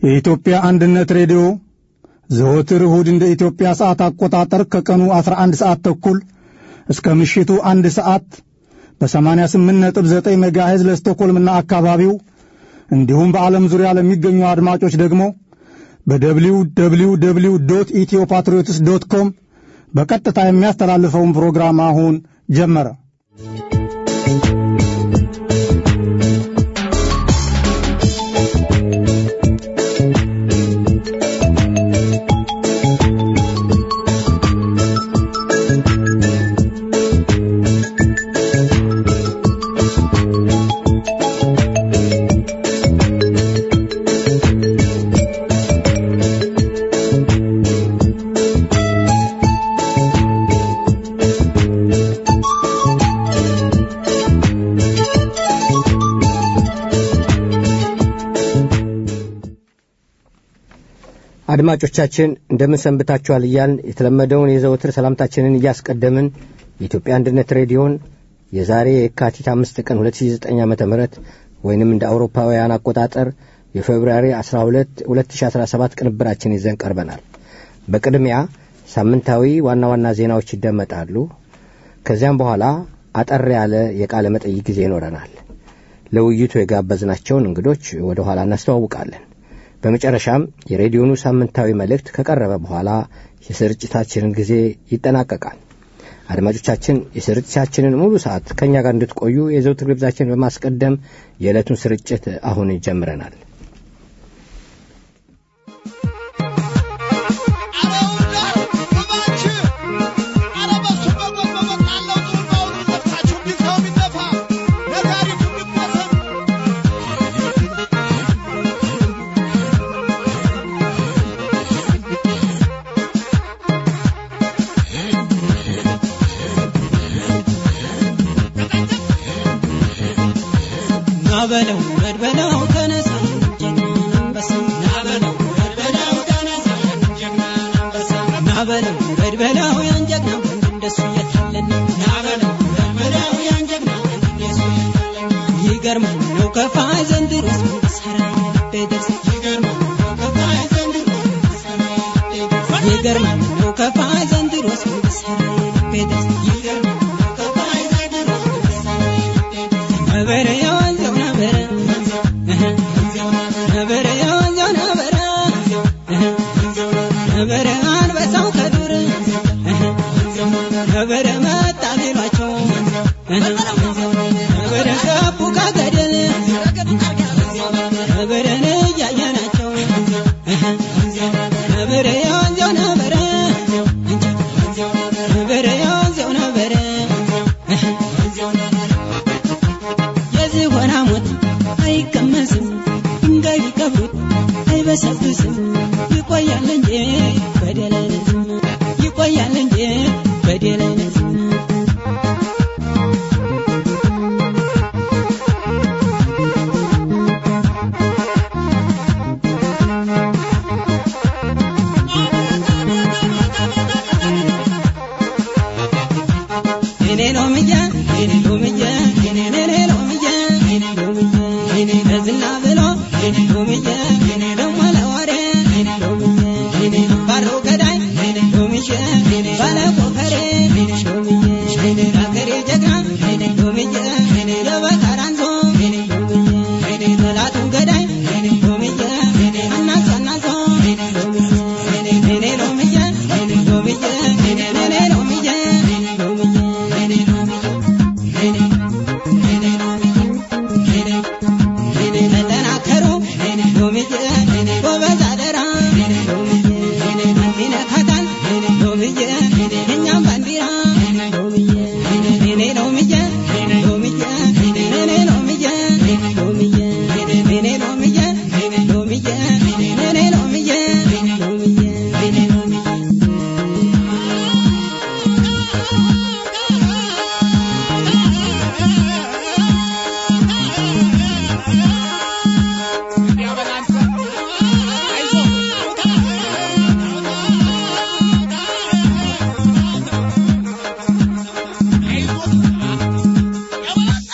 የኢትዮጵያ አንድነት ሬዲዮ ዘወትር እሁድ እንደ ኢትዮጵያ ሰዓት አቆጣጠር ከቀኑ 11 ሰዓት ተኩል እስከ ምሽቱ አንድ ሰዓት በ88.9 ሜጋሄዝ ለስቶኮልምና አካባቢው እንዲሁም በዓለም ዙሪያ ለሚገኙ አድማጮች ደግሞ በደብሊው ደብሊው ደብሊው ዶት ኢትዮ ፓትሪዮትስ ዶት ኮም በቀጥታ የሚያስተላልፈውን ፕሮግራም አሁን ጀመረ። አድማጮቻችን እንደምን ሰንብታችኋል እያልን የተለመደውን የዘወትር ሰላምታችንን እያስቀደምን የኢትዮጵያ አንድነት ሬዲዮን የዛሬ የካቲት አምስት ቀን 2009 ዓ ም ወይንም እንደ አውሮፓውያን አቆጣጠር የፌብርዋሪ 12 2017 ቅንብራችን ይዘን ቀርበናል። በቅድሚያ ሳምንታዊ ዋና ዋና ዜናዎች ይደመጣሉ። ከዚያም በኋላ አጠር ያለ የቃለ መጠይቅ ጊዜ ይኖረናል። ለውይይቱ የጋበዝናቸውን እንግዶች ወደ ኋላ እናስተዋውቃለን። በመጨረሻም የሬዲዮኑ ሳምንታዊ መልእክት ከቀረበ በኋላ የስርጭታችንን ጊዜ ይጠናቀቃል። አድማጮቻችን የስርጭታችንን ሙሉ ሰዓት ከእኛ ጋር እንድትቆዩ የዘውትር ግብዛችን በማስቀደም የዕለቱን ስርጭት አሁን ጀምረናል። ናበለው በድበለው ተነሳ ጀግናን አንበሳ ናበለው በድበለው ተነሳ ጀግናን አንበሳ ናበለው በድበለው ያን ጀግና ወንድ እንደሱ የታለን ናበለው በድበለው ያን ጀግና ወንድ እንደሱ የታለን ይገርማል ነው ከፋይ ዘንድሮስ ምን ብሰራ ልቤ ደርስ ይገርማል ነው ከፋይ ዘንድሮስ ምን ብሰራ ልቤ ደርስ ይገርማል ነው ከፋይ ዘንድሮስ ምን ብሰራ ልቤ ደርስ ይገርማል ነው ከፋይ ዘንድሮስ ምን ብሰራ ልቤ ደርስ ነበረ የወንዘው ነበረ ነበረ የወንዘው ነበረ ነበረ አንበሳው ከዱር ነበረ መጣ ቢሏቸው ነበረ ገቡ ከገደል ነበረን እያየናቸው ነበረ የወንዘው ነበረ ነበረ የወንዘው ነበረ የዝሆን ሐሞት አይቀመስም፣ ድንጋይ ቢቀብሩት አይበሰብስም። ይቆያል እንጂ በደል አይነትም፣ ይቆያል እንጂ በደል አይነትም። እኔ ሎምዬ እኔ ሎምዬ እኔ እኔ ሎምዬ እኔ ሎምዬ እኔ ለዝና ብሎ እኔ ሎምዬ እኔ ደግሞ ለወሬ እኔ ሎምዬ እኔ ባሮ ገዳይ እኔ ሎምዬ እኔ ባለ ቆፈሬ እኔ ሎምዬ እኔ አገሬ ጀግና እኔ ሎምዬ እኔ የበቀራንዞ እኔ ሎምዬ እኔ ጠላቱን ገዳይ እኔ ሎምዬ እኔ አናዞ አናዞ እኔ ሎምዬ እኔ እኔ ሎምዬ እኔ ሎምዬ እኔ እኔ ሎምዬ እኔ ሎምዬ እኔ ሎምዬ ተጠናከሩ ሎምዬ ጎበዝ አደራ ሎምዬ የሚነካታል ሎምዬ የእኛም ባንዲራ ሎምዬ እኔ ሎምዬ ሎምዬ እኔ ሎምዬ ሎምዬ እኔ ሎምዬ ሎምዬ እኔ ሎምዬ ሎምዬ እኔ ሎምዬ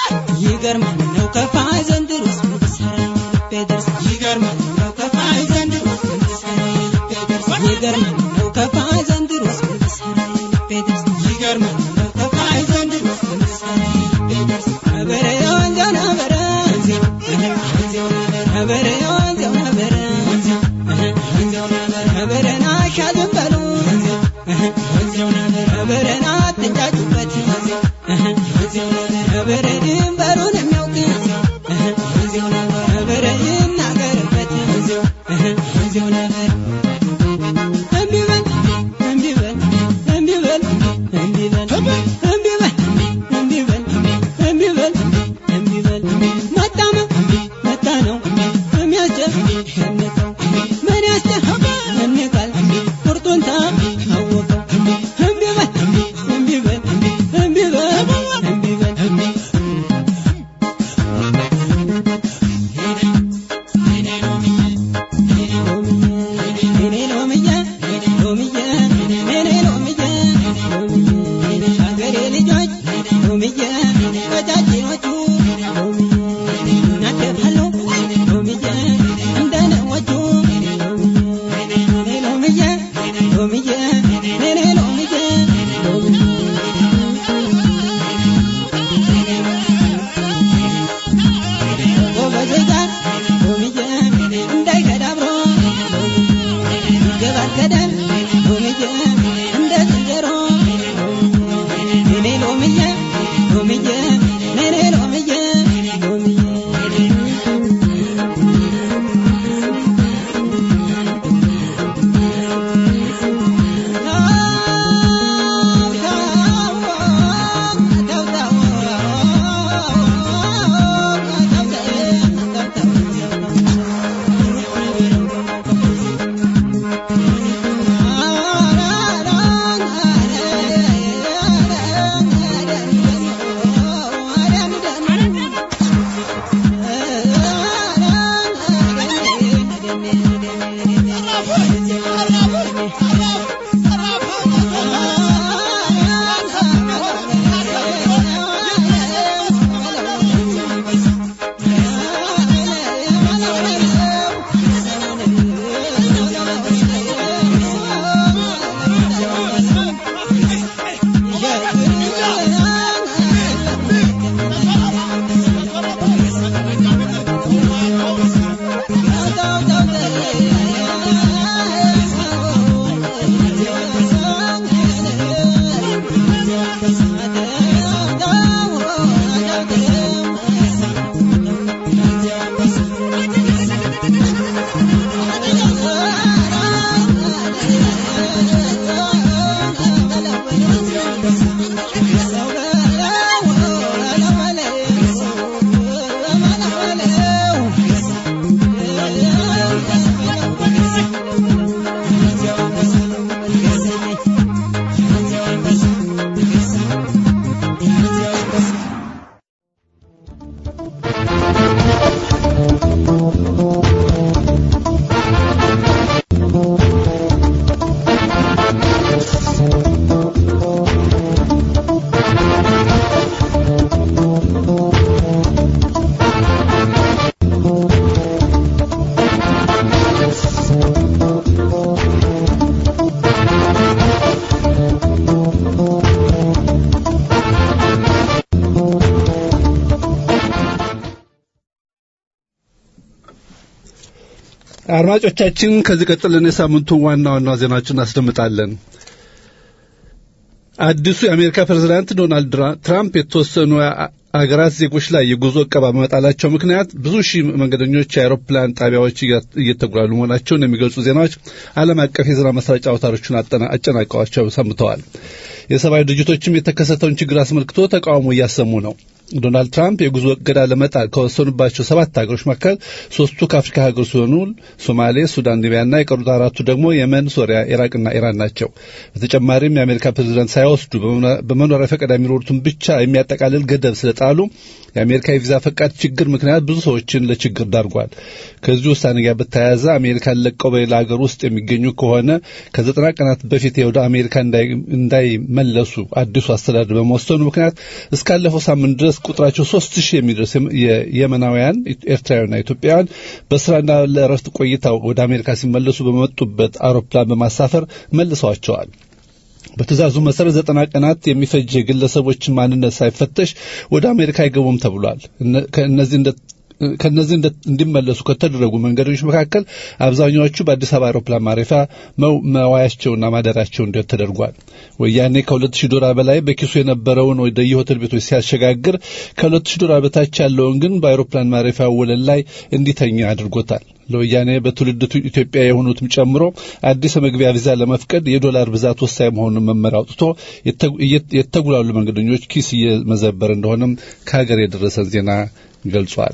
ይገርማል ነው ከፋይ ዘንድሮስ ምን ብሰራ ልቤ ደርስ ይገርማል ነው ከፋይ ዘንድሮስ ዘንድሮስ ምን ልሰራ ልቤ ደርስ ይገርማል ከፋይ ዘንድሮስ ምን ልሰራ ልቤ ደርስ ነበረ የወንጀው ነበረ ነበረ የወንጀው ነበረ ነበረና አሻዝም በሉ ነበረና አትንጫጩበት ነበረ ድንበሩን የሚያውቅ ነበረ ይናገርበት እምቢ በል እምቢ በል እምቢ በል እምቢ በል እምቢ በል እምቢ በል እምቢ በል እምቢ በል መጣመ መጣ ነው የሚያስጨንቀው ምን ያስጨንቃል ቁርጡን ታወቀው እምቢ በል እምቢ በል እምቢ በል እምቢ በል እኔ ሎምዬ ሎምዬ እኔ ሎምዬ ሎምዬ ሀገሬ ልጆች ሎምዬ ቀጫጭኖቹ ሎምዬ እናደፋለሁ ሎምዬ እንደነዎቹ እኔ ሎምዬ ሎምዬ እኔ ሎምዬ ሎምዬ ጎበዞች ጋር ሎምዬ እንዳይከዳብሮ ይገባል ገደል ሎምዬ እንደ ዝንጀሮ እኔ ሎምዬ ሎምዬ እኔ ሎምዬ ሎምዬ አድማጮቻችን ከዚህ ቀጥለን የሳምንቱን ዋና ዋና ዜናዎችን እናስደምጣለን። አዲሱ የአሜሪካ ፕሬዝዳንት ዶናልድ ትራምፕ የተወሰኑ አገራት ዜጎች ላይ የጉዞ እቀባ በመጣላቸው ምክንያት ብዙ ሺህ መንገደኞች የአውሮፕላን ጣቢያዎች እየተጉላሉ መሆናቸውን የሚገልጹ ዜናዎች ዓለም አቀፍ የዜና ማሰራጫ አውታሮችን አጨናቀዋቸው ሰምተዋል። የሰብአዊ ድርጅቶችም የተከሰተውን ችግር አስመልክቶ ተቃውሞ እያሰሙ ነው። ዶናልድ ትራምፕ የጉዞ እገዳ ለመጣል ከወሰኑባቸው ሰባት ሀገሮች መካከል ሶስቱ ከአፍሪካ ሀገሮች ሲሆኑ ሶማሌ፣ ሱዳን፣ ሊቢያና የቀሩት አራቱ ደግሞ የመን፣ ሶሪያ፣ ኢራቅና ኢራን ናቸው። በተጨማሪም የአሜሪካ ፕሬዚዳንት ሳይወስዱ በመኖሪያ ፈቃድ የሚኖሩትን ብቻ የሚያጠቃልል ገደብ ስለጣሉ የአሜሪካ የቪዛ ፈቃድ ችግር ምክንያት ብዙ ሰዎችን ለችግር ዳርጓል። ከዚህ ውሳኔ ጋር በተያያዘ አሜሪካን ለቀው በሌላ ሀገር ውስጥ የሚገኙ ከሆነ ከዘጠና ቀናት በፊት ወደ አሜሪካ እንዳይመለሱ አዲሱ አስተዳደር በመወሰኑ ምክንያት እስካለፈው ሳምንት ድረስ ቁጥራቸው ሶስት ሺህ የሚደርስ የመናውያን ኤርትራውያንና ኢትዮጵያውያን በስራና ለእረፍት ቆይታው ወደ አሜሪካ ሲመለሱ በመጡበት አውሮፕላን በማሳፈር መልሰዋቸዋል። በትእዛዙ መሰረት ዘጠና ቀናት የሚፈጅ የግለሰቦችን ማንነት ሳይፈተሽ ወደ አሜሪካ አይገቡም ተብሏል። ከእነዚህ እንደ ከነዚህ እንዲመለሱ ከተደረጉ መንገዶች መካከል አብዛኛዎቹ በአዲስ አበባ አውሮፕላን ማረፊያ መዋያቸውና ማደራቸው እንዲሆን ተደርጓል። ወያኔ ከሁለት ሺህ ዶላር በላይ በኪሱ የነበረውን ወደ የሆቴል ቤቶች ሲያሸጋግር ከሁለት ሺህ ዶላር በታች ያለውን ግን በአውሮፕላን ማረፊያ ወለል ላይ እንዲተኛ አድርጎታል። ለወያኔ በትውልድ ኢትዮጵያ የሆኑትም ጨምሮ አዲስ የመግቢያ ቪዛ ለመፍቀድ የዶላር ብዛት ወሳኝ መሆኑን መመሪያ አውጥቶ የተጉላሉ መንገደኞች ኪስ እየመዘበር እንደሆነም ከሀገር የደረሰን ዜና ገልጿል።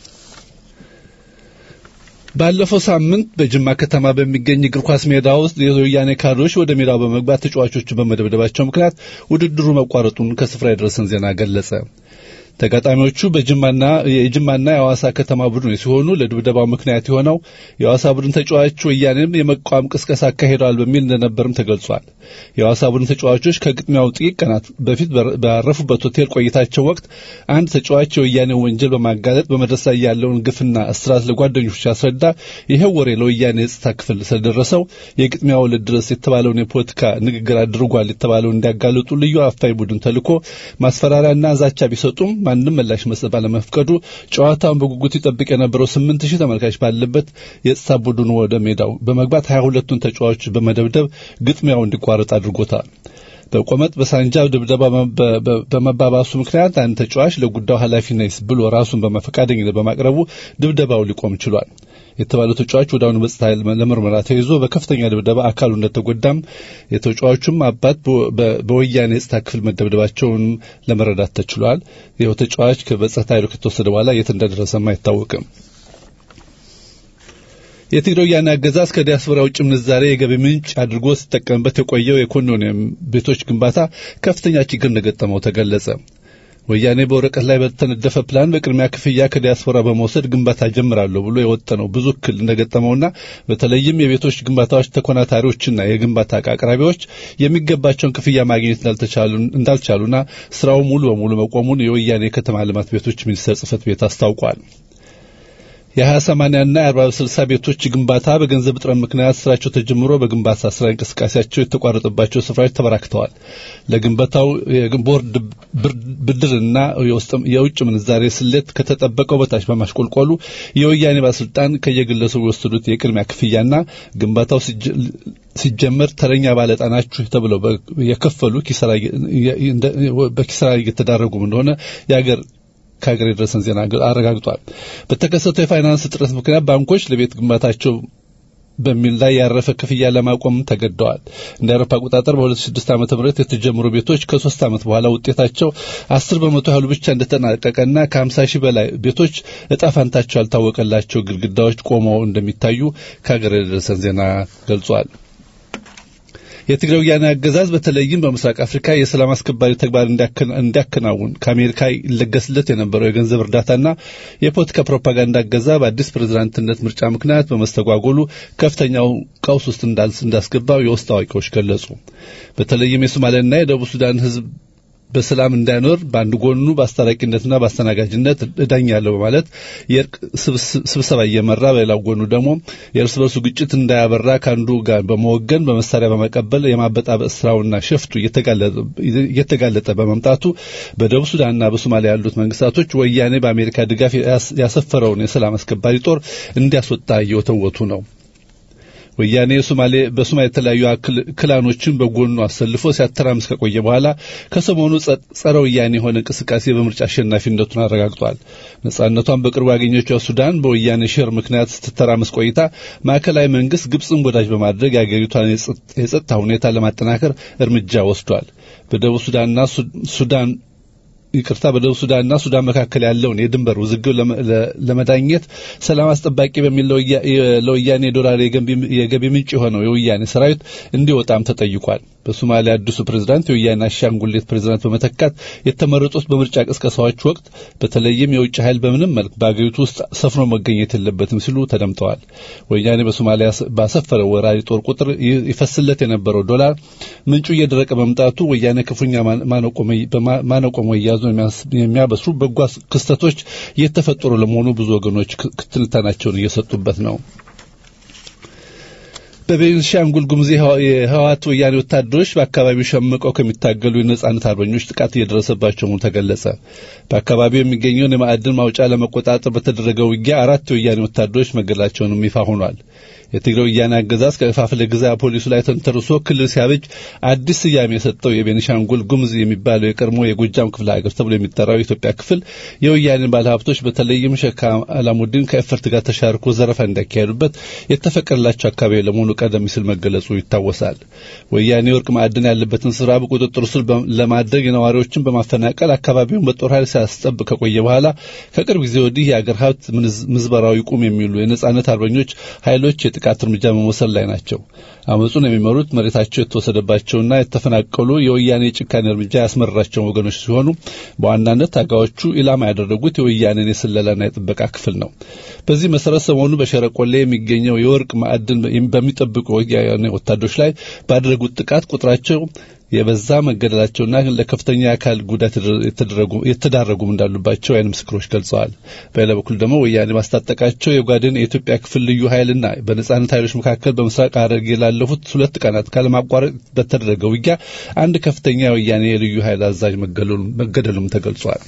ባለፈው ሳምንት በጅማ ከተማ በሚገኝ እግር ኳስ ሜዳ ውስጥ የወያኔ ካድሬዎች ወደ ሜዳው በመግባት ተጫዋቾችን በመደብደባቸው ምክንያት ውድድሩ መቋረጡን ከስፍራ የደረሰን ዜና ገለጸ። ተጋጣሚዎቹ በጅማና የጅማና የሐዋሳ ከተማ ቡድኖች ሲሆኑ ለድብደባው ምክንያት የሆነው የሐዋሳ ቡድን ተጫዋች ወያኔም የመቃወም ቅስቀሳ አካሂደዋል በሚል እንደነበርም ተገልጿል። የሐዋሳ ቡድን ተጫዋቾች ከግጥሚያው ጥቂት ቀናት በፊት ባረፉበት ሆቴል ቆይታቸው ወቅት አንድ ተጫዋች የወያኔን ወንጀል በማጋለጥ በመድረስ ላይ ያለውን ግፍና እስራት ለጓደኞቹ ሲያስረዳ ይኸው ወሬ ለወያኔ የጸጥታ ክፍል ስለደረሰው የግጥሚያው ዕለት ድረስ የተባለውን የፖለቲካ ንግግር አድርጓል የተባለው እንዲያጋልጡ ልዩ አፋኝ ቡድን ተልኮ ማስፈራሪያና ዛቻ ቢሰጡም ማንም ምላሽ መስጠት ባለመፍቀዱ ጨዋታውን በጉጉት ይጠብቅ የነበረው ስምንት ሺህ ተመልካች ባለበት የጸጥታ ቡድኑ ወደ ሜዳው በመግባት ሀያ ሁለቱን ተጫዋቾች በመደብደብ ግጥሚያው እንዲቋረጥ አድርጎታል። በቆመጥ በሳንጃ ድብደባ በመባባሱ ምክንያት አንድ ተጫዋች ለጉዳዩ ኃላፊ ነኝ ብሎ ራሱን በፈቃደኝነት በማቅረቡ ድብደባው ሊቆም ችሏል። የተባለው ተጫዋች ወዲያውኑ በጸጥታ ኃይል ለምርመራ ተይዞ በከፍተኛ ድብደባ አካሉ እንደተጎዳም የተጫዋቹም አባት በወያኔ የጸጥታ ክፍል መደብደባቸውን ለመረዳት ተችሏል። ይኸው ተጫዋች በጸጥታ ኃይሉ ከተወሰደ በኋላ የት እንደደረሰም አይታወቅም። የትግራይ ወያኔ አገዛዝ ከዲያስፖራ ውጭ ምንዛሬ የገቢ ምንጭ አድርጎ ሲጠቀምበት የቆየው የኮንዶሚኒየም ቤቶች ግንባታ ከፍተኛ ችግር እንደገጠመው ተገለጸ። ወያኔ በወረቀት ላይ በተነደፈ ፕላን በቅድሚያ ክፍያ ከዲያስፖራ በመውሰድ ግንባታ ጀምራለሁ ብሎ የወጠነው ብዙ እክል እንደገጠመውና በተለይም የቤቶች ግንባታዎች ተኮናታሪዎችና የግንባታ ዕቃ አቅራቢዎች የሚገባቸውን ክፍያ ማግኘት እንዳልቻሉና ስራው ሙሉ በሙሉ መቆሙን የወያኔ የከተማ ልማት ቤቶች ሚኒስቴር ጽህፈት ቤት አስታውቋል። የሀያ ሰማንያና የአርባ ስልሳ ቤቶች ግንባታ በገንዘብ እጥረት ምክንያት ስራቸው ተጀምሮ በግንባታ ስራ እንቅስቃሴያቸው የተቋረጠባቸው ስፍራዎች ተበራክተዋል። ለግንባታው ቦርድ ብድርና የውጭ ምንዛሬ ስሌት ከተጠበቀው በታች በማሽቆልቆሉ የወያኔ ባለስልጣን ከየግለሰቡ የወሰዱት የቅድሚያ ክፍያና ግንባታው ሲጀመር ተረኛ ባለጣናችሁ ተብለው የከፈሉ በኪሳራ እየተዳረጉም እንደሆነ የአገር ከሀገር የደረሰን ዜና አረጋግጧል። በተከሰተው የፋይናንስ እጥረት ምክንያት ባንኮች ለቤት ግንባታቸው በሚል ላይ ያረፈ ክፍያ ለማቆም ተገደዋል። እንደ አውሮፓ አቆጣጠር በ2006 ዓ.ም የተጀመሩ ቤቶች ከሶስት ዓመት በኋላ ውጤታቸው አስር በመቶ ያህሉ ብቻ እንደተጠናቀቀና ከ50 ሺህ በላይ ቤቶች እጣ ፋንታቸው ያልታወቀላቸው ግድግዳዎች ቆመው እንደሚታዩ ከሀገር የደረሰን ዜና ገልጿል። የትግራይ ወያኔ አገዛዝ በተለይም በምስራቅ አፍሪካ የሰላም አስከባሪ ተግባር እንዲያከናውን ከአሜሪካ ይለገስለት የነበረው የገንዘብ እርዳታና የፖለቲካ ፕሮፓጋንዳ እገዛ በአዲስ ፕሬዝዳንትነት ምርጫ ምክንያት በመስተጓጎሉ ከፍተኛው ቀውስ ውስጥ እንዳስገባው የውስጥ አዋቂዎች ገለጹ። በተለይም የሶማሊያና የደቡብ ሱዳን ሕዝብ በሰላም እንዳይኖር በአንድ ጎኑ በአስታራቂነትና በአስተናጋጅነት እዳኛለሁ በማለት የእርቅ ስብሰባ እየመራ በሌላው ጎኑ ደግሞ የእርስ በርሱ ግጭት እንዳያበራ ከአንዱ ጋር በመወገን በመሳሪያ በመቀበል የማበጣበጥ ስራውና ሸፍቱ እየተጋለጠ በመምጣቱ በደቡብ ሱዳንና በሶማሊያ ያሉት መንግስታቶች ወያኔ በአሜሪካ ድጋፍ ያሰፈረውን የሰላም አስከባሪ ጦር እንዲያስወጣ እየወተወቱ ነው። ወያኔ ሶማሌ በሶማሌ የተለያዩ ክላኖችን በጎኑ አሰልፎ ሲያተራምስ ከቆየ በኋላ ከሰሞኑ ጸረ ወያኔ የሆነ እንቅስቃሴ በምርጫ አሸናፊነቱን አረጋግጧል። ነጻነቷን በቅርቡ ያገኘችው ሱዳን በወያኔ ሼር ምክንያት ስትተራመስ ቆይታ ማዕከላዊ መንግስት ግብፅን ወዳጅ በማድረግ የአገሪቷን የጸጥታ ሁኔታ ለማጠናከር እርምጃ ወስዷል። በደቡብ ሱዳንና ሱዳን ይቅርታ በደቡብ ሱዳንና ሱዳን መካከል ያለውን የድንበር ውዝግብ ለመዳኘት ሰላም አስጠባቂ በሚል ለወያኔ ዶላር የገቢ ምንጭ የሆነው የወያኔ ሰራዊት እንዲወጣም ተጠይቋል። በሶማሊያ አዲሱ ፕሬዝዳንት የወያኔ አሻንጉሊት ፕሬዝዳንት በመተካት የተመረጡት በምርጫ ቅስቀሳዎች ወቅት በተለይም የውጭ ኃይል በምንም መልክ በአገሪቱ ውስጥ ሰፍኖ መገኘት የለበትም ሲሉ ተደምጠዋል። ወያኔ በሶማሊያ ባሰፈረው ወራሪ ጦር ቁጥር ይፈስለት የነበረው ዶላር ምንጩ እየደረቀ መምጣቱ ወያኔ ክፉኛ ማነቆ መያዙ የሚያበስሩ በጎ ክስተቶች እየተፈጠሩ ለመሆኑ ብዙ ወገኖች ትንታኔያቸውን እየሰጡበት ነው። በቤንሻንጉል ጉሙዝ የህወሓት ወያኔ ወታደሮች በአካባቢው ሸምቀው ከሚታገሉ የነጻነት አርበኞች ጥቃት እየደረሰባቸው መሆኑ ተገለጸ። በአካባቢው የሚገኘውን የማዕድን ማውጫ ለመቆጣጠር በተደረገው ውጊያ አራት የወያኔ ወታደሮች መገደላቸውንም ይፋ ሆኗል። የትግራይ ወያኔ አገዛዝ ከፋፍለ ግዛ ፖሊሱ ላይ ተንተርሶ ክልል ሲያበጅ አዲስ ስያሜ የሰጠው የቤኒሻንጉል ጉሙዝ የሚባለው የቀድሞ የጎጃም ክፍለ ሀገር ተብሎ የሚጠራው የኢትዮጵያ ክፍል የወያኔን ባለሀብቶች በተለይም ሸካ አላሙዲን ከኤፈርት ጋር ተሻርኮ ዘረፋ እንዳካሄዱበት የተፈቀደላቸው አካባቢ ለመሆኑ ቀደም ሲል መገለጹ ይታወሳል። ወያኔ ወርቅ ማዕድን ያለበትን ስራ በቁጥጥር ስር ለማድረግ የነዋሪዎችን በማፈናቀል አካባቢውን በጦር ኃይል ሲያስጠብቅ ከቆየ በኋላ ከቅርብ ጊዜ ወዲህ የአገር ሀብት ምዝበራዊ ቁም የሚሉ የነጻነት አርበኞች ኃይሎች የጥቃት እርምጃ በመውሰድ ላይ ናቸው። አመፁን የሚመሩት መሬታቸው የተወሰደባቸውና የተፈናቀሉ የወያኔ የጭካኔ እርምጃ ያስመረራቸው ወገኖች ሲሆኑ በዋናነት ታጋዮቹ ኢላማ ያደረጉት የወያኔን የስለላና የጥበቃ ክፍል ነው። በዚህ መሰረት ሰሞኑ በሸረቆሌ የሚገኘው የወርቅ ማዕድን በሚጠብቁ ወያኔ ወታደሮች ላይ ባደረጉት ጥቃት ቁጥራቸው የበዛ መገደላቸውና ለከፍተኛ የአካል ጉዳት የተዳረጉም እንዳሉባቸው የዓይን ምስክሮች ገልጸዋል። በሌላ በኩል ደግሞ ወያኔ ማስታጠቃቸው የጓድን የኢትዮጵያ ክፍል ልዩ ኃይልና በነጻነት ኃይሎች መካከል በምስራቅ ሐረርጌ ላለፉት ሁለት ቀናት ካለማቋረጥ በተደረገ ውጊያ አንድ ከፍተኛ የወያኔ የልዩ ኃይል አዛዥ መገደሉም ተገልጿል።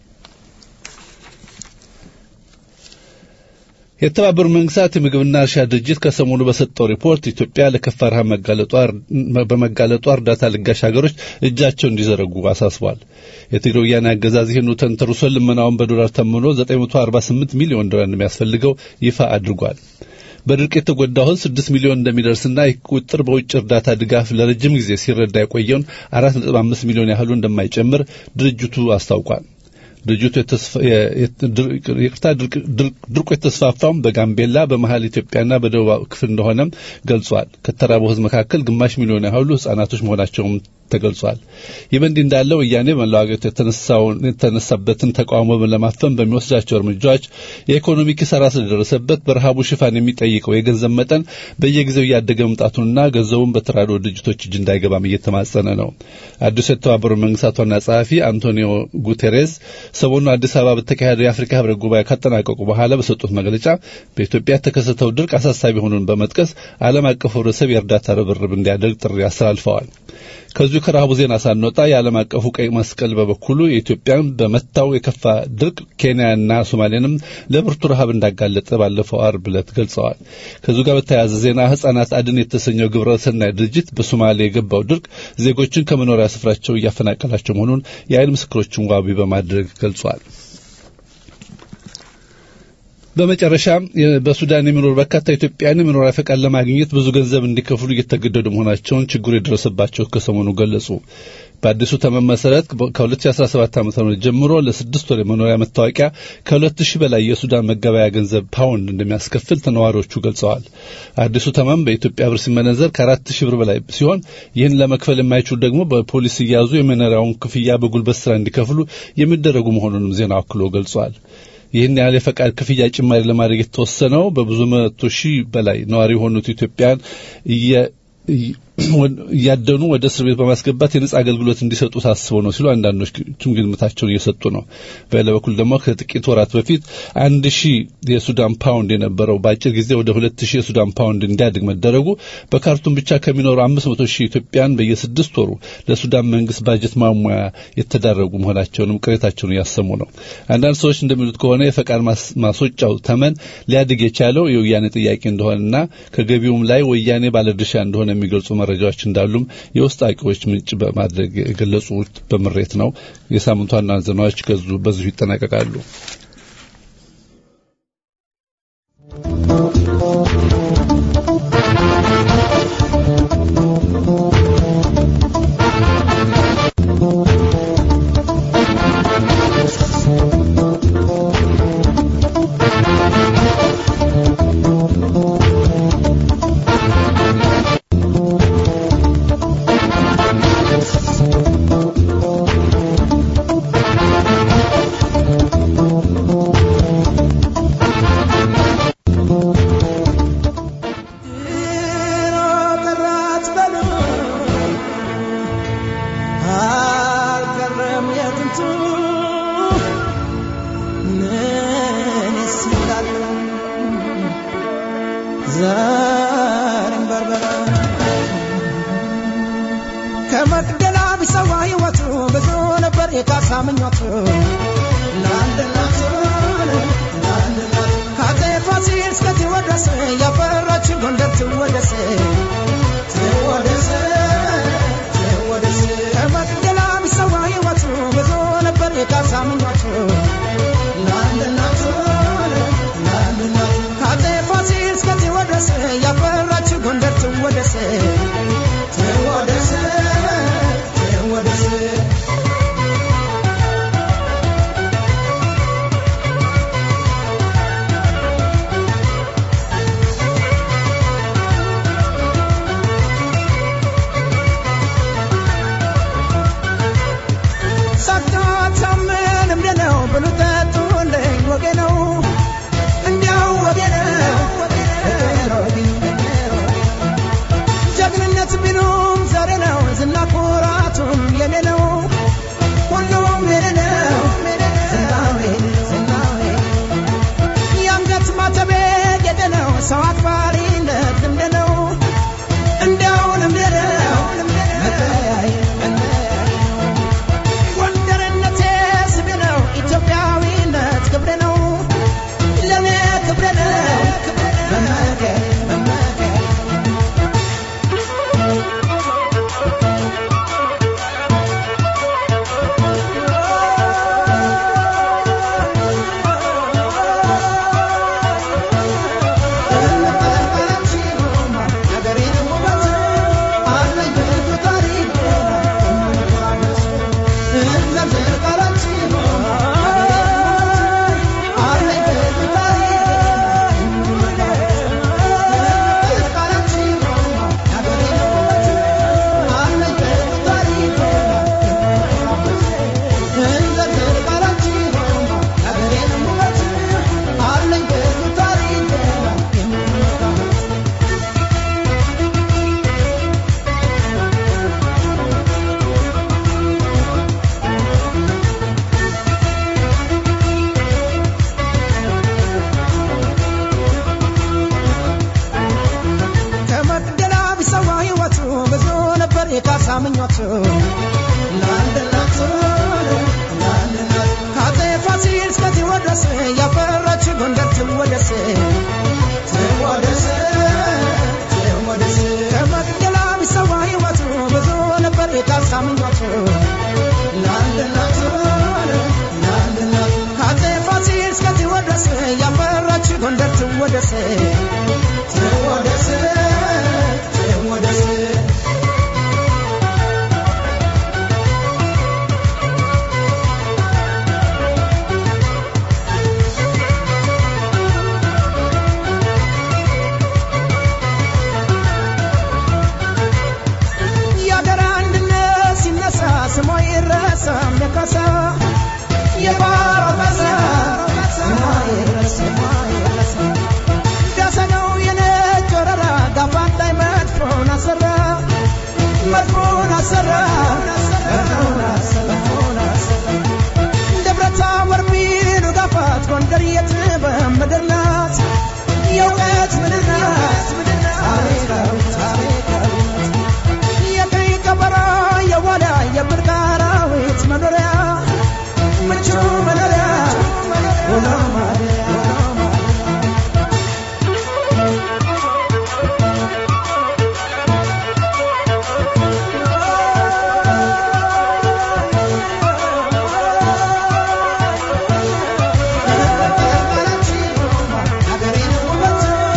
የተባበሩት መንግስታት የምግብና እርሻ ድርጅት ከሰሞኑ በሰጠው ሪፖርት ኢትዮጵያ ለከፋ ረሃብ በመጋለጧ እርዳታ ለጋሽ ሀገሮች እጃቸው እንዲዘረጉ አሳስቧል። የትግራይ ወያኔ አገዛዝ ይህኑ ተንተርሶ ልመናውን በዶላር ተምኖ 948 ሚሊዮን ዶላር እንደሚያስፈልገው ይፋ አድርጓል። በድርቅ የተጎዳው ሕዝብ 6 ሚሊዮን እንደሚደርስና ይህ ቁጥር በውጭ እርዳታ ድጋፍ ለረጅም ጊዜ ሲረዳ የቆየውን 4.5 ሚሊዮን ያህሉ እንደማይጨምር ድርጅቱ አስታውቋል። ድርጅቱ ይቅርታ ድርቁ የተስፋፋውም በጋምቤላ በመሀል ኢትዮጵያና በደቡብ ክፍል እንደሆነም ገልጿል። ከተራበው ህዝብ መካከል ግማሽ ሚሊዮን ያህሉ ህጻናቶች መሆናቸውም ተገልጿል። ይህ በእንዲህ እንዳለ ወያኔ በመላው አገሪቱ የተነሳበትን ተቃውሞ ለማፈን በሚወስዳቸው እርምጃዎች የኢኮኖሚ ኪሳራ ስለደረሰበት በረሃቡ ሽፋን የሚጠይቀው የገንዘብ መጠን በየጊዜው እያደገ መምጣቱንና ገንዘቡን በተራድኦ ድርጅቶች እጅ እንዳይገባም እየተማጸነ ነው። አዲሱ የተባበሩት መንግስታት ዋና ጸሐፊ አንቶኒዮ ጉቴሬስ ሰሞኑን አዲስ አበባ በተካሄደው የአፍሪካ ህብረት ጉባኤ ካጠናቀቁ በኋላ በሰጡት መግለጫ በኢትዮጵያ የተከሰተው ድርቅ አሳሳቢ መሆኑን በመጥቀስ ዓለም አቀፉ ህብረተሰብ የእርዳታ ርብርብ እንዲያደርግ ጥሪ አስተላልፈዋል። ከዚሁ ከረሃቡ ዜና ሳንወጣ የዓለም አቀፉ ቀይ መስቀል በበኩሉ የኢትዮጵያን በመታው የከፋ ድርቅ ኬንያና ሶማሌንም ለብርቱ ረሃብ እንዳጋለጠ ባለፈው አርብ ዕለት ገልጸዋል። ከዚሁ ጋር በተያያዘ ዜና ህጻናት አድን የተሰኘው ግብረ ሰናይ ድርጅት በሶማሌ የገባው ድርቅ ዜጎችን ከመኖሪያ ስፍራቸው እያፈናቀላቸው መሆኑን የአይን ምስክሮችን ዋቢ በማድረግ ገልጿል። በመጨረሻም በሱዳን የሚኖሩ በርካታ ኢትዮጵያውያን የመኖሪያ ፈቃድ ለማግኘት ብዙ ገንዘብ እንዲከፍሉ እየተገደዱ መሆናቸውን ችግሩ የደረሰባቸው ከሰሞኑ ገለጹ። በአዲሱ ተመን መሰረት ከ2017 ዓ ም ጀምሮ ለስድስት ወር የመኖሪያ መታወቂያ ከሁለት ሺህ በላይ የሱዳን መገበያ ገንዘብ ፓውንድ እንደሚያስከፍል ተነዋሪዎቹ ገልጸዋል። አዲሱ ተመን በኢትዮጵያ ብር ሲመነዘር ከአራት ሺህ ብር በላይ ሲሆን ይህን ለመክፈል የማይችሉ ደግሞ በፖሊስ እያዙ የመኖሪያውን ክፍያ በጉልበት ስራ እንዲከፍሉ የሚደረጉ መሆኑንም ዜናው አክሎ ገልጿል። ይህን ያህል የፈቃድ ክፍያ ጭማሪ ለማድረግ የተወሰነው በብዙ መቶ ሺህ በላይ ነዋሪ የሆኑት ኢትዮጵያን እያደኑ ወደ እስር ቤት በማስገባት የነጻ አገልግሎት እንዲሰጡ ታስበው ነው ሲሉ አንዳንዶችም ግምታቸውን እየሰጡ ነው። በሌላ በኩል ደግሞ ከጥቂት ወራት በፊት አንድ ሺህ የሱዳን ፓውንድ የነበረው በአጭር ጊዜ ወደ ሁለት ሺህ የሱዳን ፓውንድ እንዲያድግ መደረጉ በካርቱም ብቻ ከሚኖሩ አምስት መቶ ሺህ ኢትዮጵያን በየስድስት ወሩ ለሱዳን መንግስት ባጀት ማሟያ የተዳረጉ መሆናቸውንም ቅሬታቸውን እያሰሙ ነው። አንዳንድ ሰዎች እንደሚሉት ከሆነ የፈቃድ ማስወጫው ተመን ሊያድግ የቻለው የወያኔ ጥያቄ እንደሆነና ከገቢውም ላይ ወያኔ ባለድርሻ እንደሆነ የሚገልጹ መረጃዎች እንዳሉም የውስጥ አዋቂዎች ምንጭ በማድረግ የገለጹት በምሬት ነው። የሳምንቱ ዋና ዜናዎች በዚሁ ይጠናቀቃሉ። ምኞቱ ለአንድ እናቱ ለአንድ እናቱ ከአፄ ፋሲል እስከ ቴዎድሮስ ያፈራች ጎንደር ትወደስ ትወደስ ትወደስ ከመቅደላ ቢሰዋ ሕይወቱ ብዙ ነበር የካሳ ምኞቱ ለአንድ እናቱ ለአንድ እናቱ ከአፄ ፋሲል እስከ ቴዎድሮስ ያፈራች ጎንደር ትወደስ ትወደስ ትወደስ ሳታታምን እምደ ነው ብሉ ጠጡልኝ ወጌ ነው እንዲያው ወጌ ነው ጀግንነት ቢሉም ዛሬ ነው ዝና ኩራቱም የኔ ነው ሁሉም የኔ ነው ዝናዌ ዝናዌ የአንገት ማተቤ ጌጤ ነው ሰው አክባሪነት ልምድ ነው እንዲያው ልምድ ነው መለያይ መለያይ ጎንደርነቴ ስሜ ነው ኢትዮጵያዊነት ክብሬ ነው ለእኔ ክብሬ ነው መመከር መመከር ከመቅደላ ቢሰዋ ሕይወቱ ብዙ ነበር የካሳ ምኞቱ ለአንድ እናቱ ለአንድ እናቱ ከአፄ ፋሲል እስከ ቴዎድሮስ ያፈራች ጎንደር ትወደስ ትወደስ ትወደስ ከመቅደላ ቢሰዋ ሕይወቱ ብዙ ነበር የካሳ ምኞቱ ለአንድ እናቱ ለአንድ እናቱ ከአፄ ፋሲል እስከ ቴዎድሮስ ያፈራች ጎንደር ትወደስ ትወደስ ትወደስ የአገር አንድነት ሲነሳ ስሟ ይረሳም የካሳ የባሮ መሳ ስሟ ይረሳ ስሟ ይረሳ ዳሰነው የነጭ ወረራ ጋፋት ላይ መድፎን አሰራ መድፎን አሰራ መድፎን አሰራ መድፎን አሰራ ደብረ ታቦር ቢሉ ጋፋት ጎንደር የጥበብ ምድር ናት የእውቀት ምድር ናት ታሪካዊ ታሪካዊ የቀይ ቀበሮ የዋላ የብርቅ አራዊት መኖሪያ ምቹ መኖሪያ ውሎ ማደሪያ ውሎ ማደሪያ ሀገሬን ውበት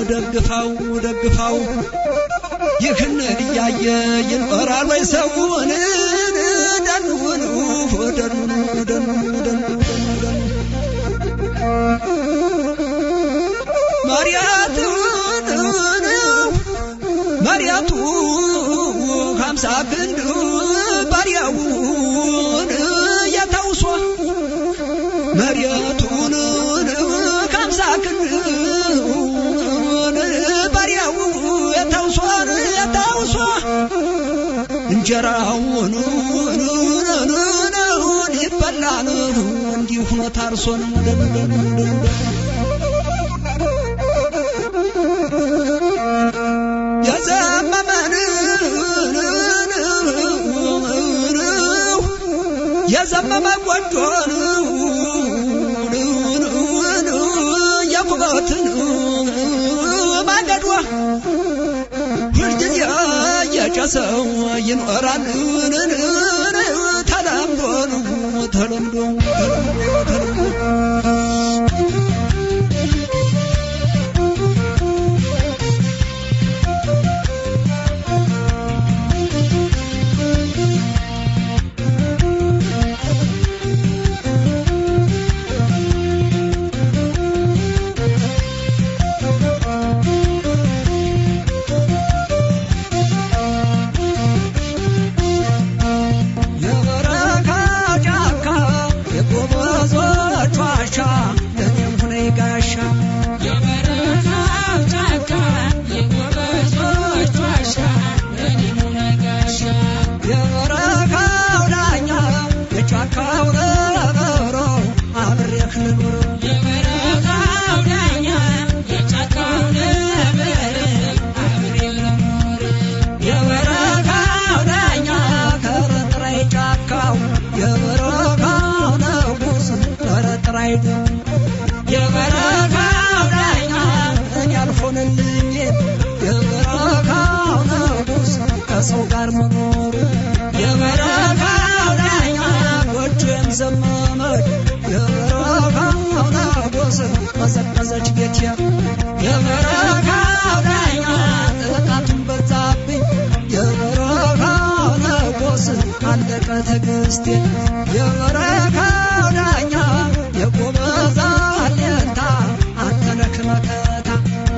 ደግፋው ደግፋው ይህን እያየ ይኖራል ወይ ሰውን ደኑን ደኑን ደኑን ደኑን መሪያቱን መሪያቱ ሀምሳ ክንድ ባሪያውን የተውሶ መሪያቱን ሀምሳ ክንድ ባሪያው የተውሶ የተውሶ እንጀራውን ይበላል እንዲሁ ሆኖ ታርሶን የዘመመን የዘመመ ጎጆን የኩበትን ማገዷ ሁልጊዜ የጨሰው ይኖራል ተለምዶ ተለምዶ ተለምዶ የበረካ ጫካ የጎበዞች ዋሻ ለኔም ሁኔ ጋሻ የበረካው ዳኛ የጫካው ነብሮ አብሬህ ልኑር የበረካው ዳኛ ከረጥራይ ጫካው የበረካው ንጉስ ከረጥራይ የበረካው ዳኛ እኔ አልሆንልኝ የበረካው ንጉስ ከሰው ጋር መኖር የበረካው ዳኛ ጎጆን ዘመመች የበረካው ንጉስ ቀዘቀዘች ቤቴ የበረካው ዳኛ ጥቃቱን በዛብኝ የበረካው ንጉስ አለቀ ትዕግስቴ የበረካው ዳኛ የጎበዛ አለንታ አንተ ነህ መከታ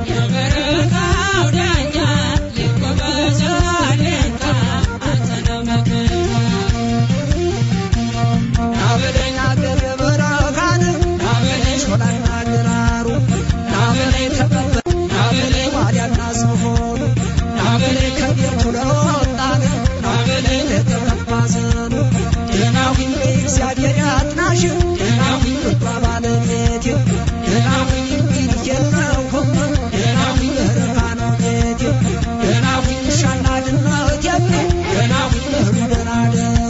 ናበለኝ አገር የበረካን ናበለኝ ሾላና ግራሩ ናበለኝ ተቀበል ናበለኝ ዋልያና ዝሆኑ ናበለኝ ከቤቱ ለወጣን ናበለኝ ለተቀባ ዘኑ ደናሁኝ እግዚአብሔር ያጥናሽ ደናሁኝ ልባ ባለቤቴ ደናሁኝ እንግዲህ የለሁም ደናሁኝ በረካ ነው ቤቴ ደናሁኝ ውሻና ድመት የለ ደናሁኝ እህሉ ደናደሩ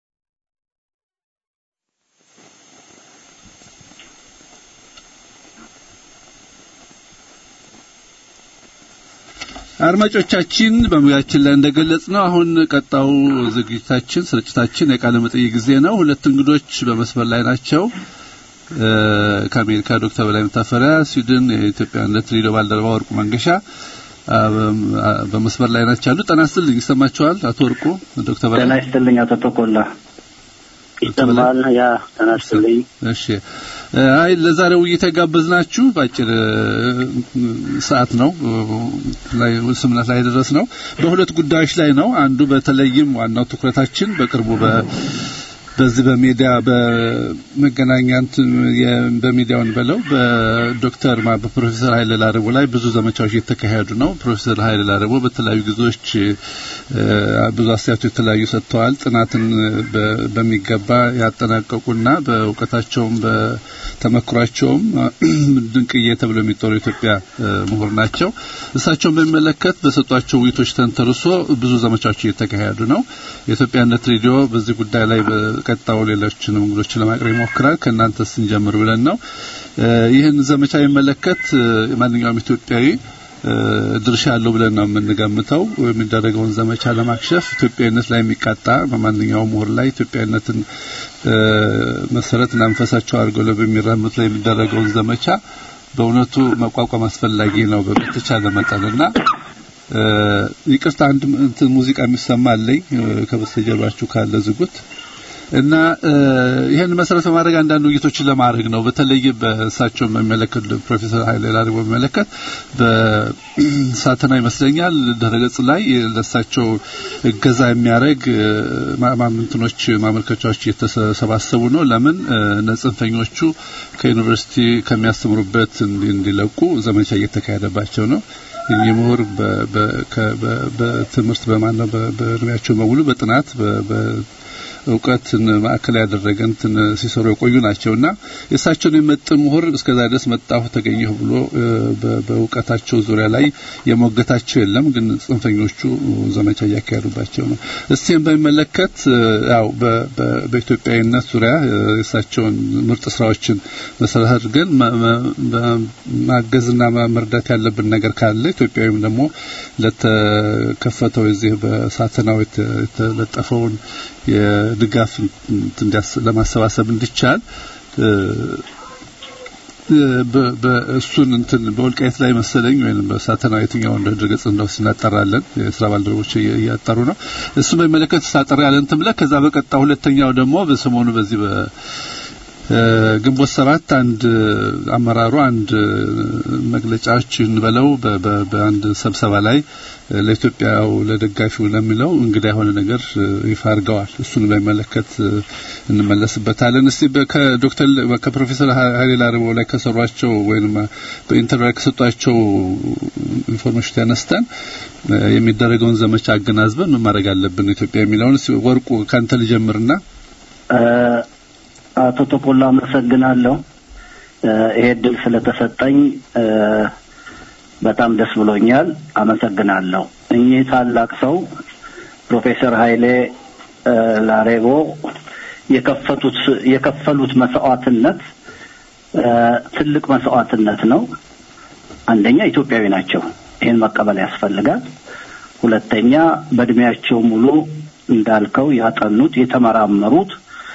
አድማጮቻችን በሙያችን ላይ እንደገለጽ ነው አሁን ቀጣው ዝግጅታችን ስርጭታችን የቃለ መጠይቅ ጊዜ ነው። ሁለት እንግዶች በመስመር ላይ ናቸው። እ ከአሜሪካ ዶክተር በላይ መታፈሪያ፣ ስዊድን የኢትዮጵያነት ሬዲዮ ባልደረባ ወርቁ መንገሻ አ፣ በ- በመስመር ላይ ናቸው ያሉ። ጤና ይስጥልኝ። ይሰማችኋል? አቶ ወርቁ ዶክተር በላይ ጤና ይስጥልኝ አቶ ተኮላ ይሰማል? ያ ጤና ይስጥልኝ። እሺ እ፣ አይ ለዛሬው ውይይት የጋበዝናችሁ በአጭር እ፣ ሰዓት ነው እ፣ ላይ ስምነት ላይ ደረስ ነው በሁለት ጉዳዮች ላይ ነው። አንዱ በተለይም ዋናው ትኩረታችን በቅርቡ በ በዚህ በሚዲያ በመገናኛ እንትን የ- በሚዲያውን በለው በዶክተር ማ በፕሮፌሰር ኃይለ ላረቦ ላይ ብዙ ዘመቻዎች እየተካሄዱ ነው። ፕሮፌሰር ኃይለ ላረቦ በተለያዩ ጊዜዎች እ፣ ብዙ አስተያየቶች የተለያዩ ሰጥተዋል። ጥናትን በ- በሚገባ ያጠናቀቁና በእውቀታቸውም በተመክሯቸውም ድንቅዬ ተብለው የሚጠሩ የኢትዮጵያ እ፣ ምሁር ናቸው። እሳቸውን በሚመለከት በሰጧቸው ውይይቶች ተንተርሶ ብዙ ዘመቻዎች እየተካሄዱ ነው። የኢትዮጵያነት ሬዲዮ በዚህ ጉዳይ ላይ በቀጣው ሌሎችንም እንግዶችን ለማቅረብ ይሞክራል። ከእናንተ ስንጀምር ብለን ነው። እ፣ ይህን ዘመቻ የሚመለከት እ፣ ማንኛውም ኢትዮጵያዊ እ፣ ድርሻ አለው ብለን ነው የምንገምተው። የሚደረገውን ዘመቻ ለማክሸፍ ኢትዮጵያዊነት ላይ የሚቃጣ በማንኛውም ምሁር ላይ ኢትዮጵያዊነትን እ፣ መሰረትና መንፈሳቸው አድርገው ለ- በሚራምዱት ላይ የሚደረገውን ዘመቻ በእውነቱ መቋቋም አስፈላጊ ነው በተቻለ መጠንና ይቅርታ አንድ እንትን ሙዚቃ የሚሰማ አለኝ ከበስተጀርባችሁ ካለ ዝጉት እና ይህን መሰረት በማድረግ አንዳንድ ውይይቶችን ለማድረግ ነው። በተለይ በእሳቸው በሚመለከት ፕሮፌሰር ኃይሌ ላሪቦ በሚመለከት በሳተና ይመስለኛል ድረገጽ ላይ ለእሳቸው እገዛ የሚያደርግ ማምንትኖች ማመልከቻዎች እየተሰባሰቡ ነው። ለምን ጽንፈኞቹ ከዩኒቨርሲቲ ከሚያስተምሩበት እንዲለቁ ዘመቻ እየተካሄደባቸው ነው። እኚህ ምሁር በትምህርት በማነው በእድሜያቸው በሙሉ በጥናት እውቀትን ማዕከል ያደረገ እንትን ሲሰሩ የቆዩ ናቸውና የእሳቸውን የመጥን ምሁር እስከዛ ድረስ መጣሁ ተገኘሁ ብሎ በእውቀታቸው ዙሪያ ላይ የሞገታቸው የለም። ግን ጽንፈኞቹ ዘመቻ እያካሄዱባቸው ነው። እስቲም በሚመለከት ያው በኢትዮጵያዊነት ዙሪያ የእሳቸውን ምርጥ ስራዎችን መሰረት አድርገን ማገዝና መርዳት ያለብን ነገር ካለ ኢትዮጵያዊም ደግሞ ለተከፈተው የዚህ በሳተናው የተለጠፈውን የድጋፍ ለማሰባሰብ እንዲቻል እሱን እንትን በወልቃይት ላይ መሰለኝ ወይም በሳተና የትኛው እንደ ድረገጽ እንደው እናጠራለን የስራ ባልደረቦች እያጠሩ ነው። እሱን በሚመለከት ሳጠራ ያለን ትምለ ከዛ በቀጣ ሁለተኛው ደግሞ በሰሞኑ በዚህ በ ግንቦት ሰባት አንድ አመራሩ አንድ መግለጫዎች እንበለው በአንድ ስብሰባ ላይ ለኢትዮጵያው ለደጋፊው ለሚለው እንግዳ የሆነ ነገር ይፋ አድርገዋል። እሱን በሚመለከት እንመለስበታለን። እስቲ ከዶክተር ከፕሮፌሰር ኃይሌ ላርቦ ላይ ከሰሯቸው ወይም በኢንተርቪው ላይ ከሰጧቸው ኢንፎርሜሽን ተነስተን የሚደረገውን ዘመቻ አገናዝበን ምን ማድረግ አለብን ኢትዮጵያ የሚለውን ወርቁ ካንተ ልጀምርና አቶ ተቆላ አመሰግናለሁ። ይሄ እድል ስለተሰጠኝ በጣም ደስ ብሎኛል። አመሰግናለሁ። እኚህ ታላቅ ሰው ፕሮፌሰር ኃይሌ ላሬቦ የከፈቱት የከፈሉት መስዋዕትነት ትልቅ መስዋዕትነት ነው። አንደኛ ኢትዮጵያዊ ናቸው። ይህን መቀበል ያስፈልጋል። ሁለተኛ በእድሜያቸው ሙሉ እንዳልከው ያጠኑት የተመራመሩት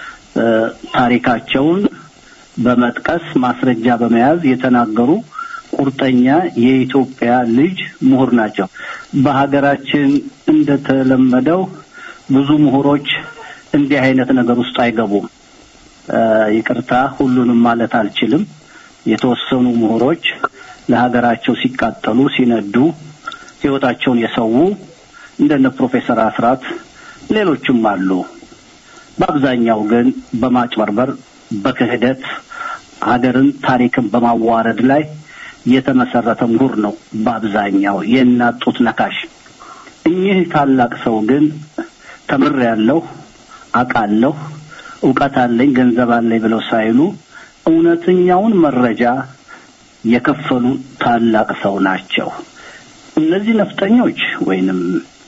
ታሪካቸውን በመጥቀስ ማስረጃ በመያዝ የተናገሩ ቁርጠኛ የኢትዮጵያ ልጅ ምሁር ናቸው። በሀገራችን እንደተለመደው ብዙ ምሁሮች እንዲህ አይነት ነገር ውስጥ አይገቡም። ይቅርታ ሁሉንም ማለት አልችልም። የተወሰኑ ምሁሮች ለሀገራቸው ሲቃጠሉ ሲነዱ ሕይወታቸውን የሰው እንደነ ፕሮፌሰር አስራት ሌሎችም አሉ። በአብዛኛው ግን በማጭበርበር በክህደት ሀገርን ታሪክን በማዋረድ ላይ የተመሰረተ ምሁር ነው። በአብዛኛው የናጡት ነካሽ። እኚህ ታላቅ ሰው ግን ተምሬያለሁ፣ አውቃለሁ፣ እውቀት አለኝ፣ ገንዘብ አለኝ ብለው ሳይሉ እውነተኛውን መረጃ የከፈሉ ታላቅ ሰው ናቸው። እነዚህ ነፍጠኞች ወይንም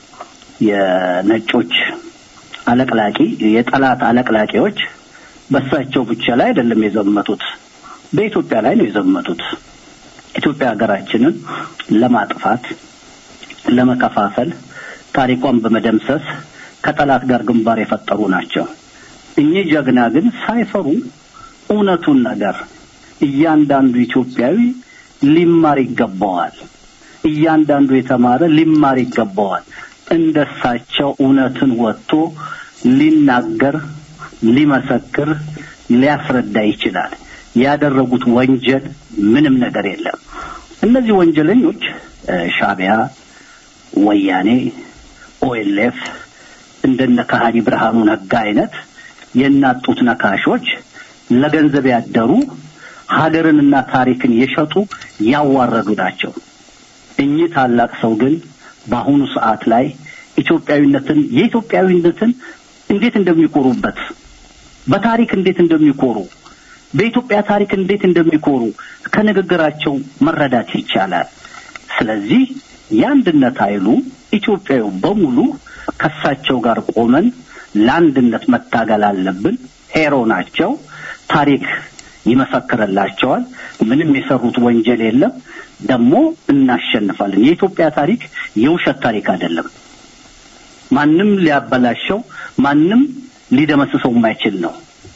የነጮች አለቅላቂ የጠላት አለቅላቂዎች በሳቸው ብቻ ላይ አይደለም የዘመቱት፣ በኢትዮጵያ ላይ ነው የዘመቱት። ኢትዮጵያ ሀገራችንን ለማጥፋት፣ ለመከፋፈል፣ ታሪኳን በመደምሰስ ከጠላት ጋር ግንባር የፈጠሩ ናቸው። እኚህ ጀግና ግን ሳይፈሩ እውነቱን ነገር እያንዳንዱ ኢትዮጵያዊ ሊማር ይገባዋል። እያንዳንዱ የተማረ ሊማር ይገባዋል። እንደሳቸው እውነትን ወጥቶ ሊናገር፣ ሊመሰክር፣ ሊያስረዳ ይችላል። ያደረጉት ወንጀል ምንም ነገር የለም። እነዚህ ወንጀለኞች ሻቢያ፣ ወያኔ፣ ኦኤልኤፍ እንደነ ከሃዲ ብርሃኑ ነጋ አይነት የናጡት ነካሾች ለገንዘብ ያደሩ ሀገርንና ታሪክን የሸጡ ያዋረዱ ናቸው። እኚህ ታላቅ ሰው ግን በአሁኑ ሰዓት ላይ ኢትዮጵያዊነትን የኢትዮጵያዊነትን እንዴት እንደሚኮሩበት በታሪክ እንዴት እንደሚኮሩ በኢትዮጵያ ታሪክ እንዴት እንደሚኮሩ ከንግግራቸው መረዳት ይቻላል። ስለዚህ የአንድነት ኃይሉ ኢትዮጵያዊ በሙሉ ከሳቸው ጋር ቆመን ለአንድነት መታገል አለብን። ሄሮ ናቸው። ታሪክ ይመሰክርላቸዋል። ምንም የሰሩት ወንጀል የለም። ደግሞ እናሸንፋለን። የኢትዮጵያ ታሪክ የውሸት ታሪክ አይደለም። ማንም ሊያበላሸው፣ ማንም ሊደመስሰው የማይችል ነው።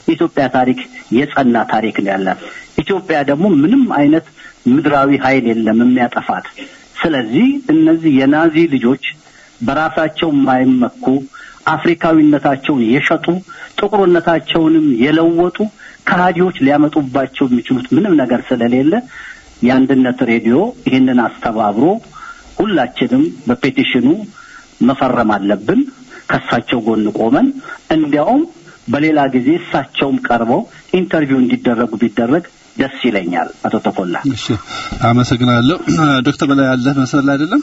የኢትዮጵያ ታሪክ የጸና ታሪክ ነው ያላት። ኢትዮጵያ ደግሞ ምንም አይነት ምድራዊ ኃይል የለም የሚያጠፋት። ስለዚህ እነዚህ የናዚ ልጆች በራሳቸው የማይመኩ አፍሪካዊነታቸውን የሸጡ ጥቁርነታቸውንም የለወጡ ከሃዲዎች ሊያመጡባቸው የሚችሉት ምንም ነገር ስለሌለ የአንድነት ሬዲዮ ይህንን አስተባብሮ ሁላችንም በፔቲሽኑ መፈረም አለብን። ከእሳቸው ጎን ቆመን እንዲያውም በሌላ ጊዜ እሳቸውም ቀርበው ኢንተርቪው እንዲደረጉ ቢደረግ ደስ ይለኛል። አቶ ተኮላ እሺ፣ አመሰግናለሁ። ዶክተር በላይ ያለህ መሰል አይደለም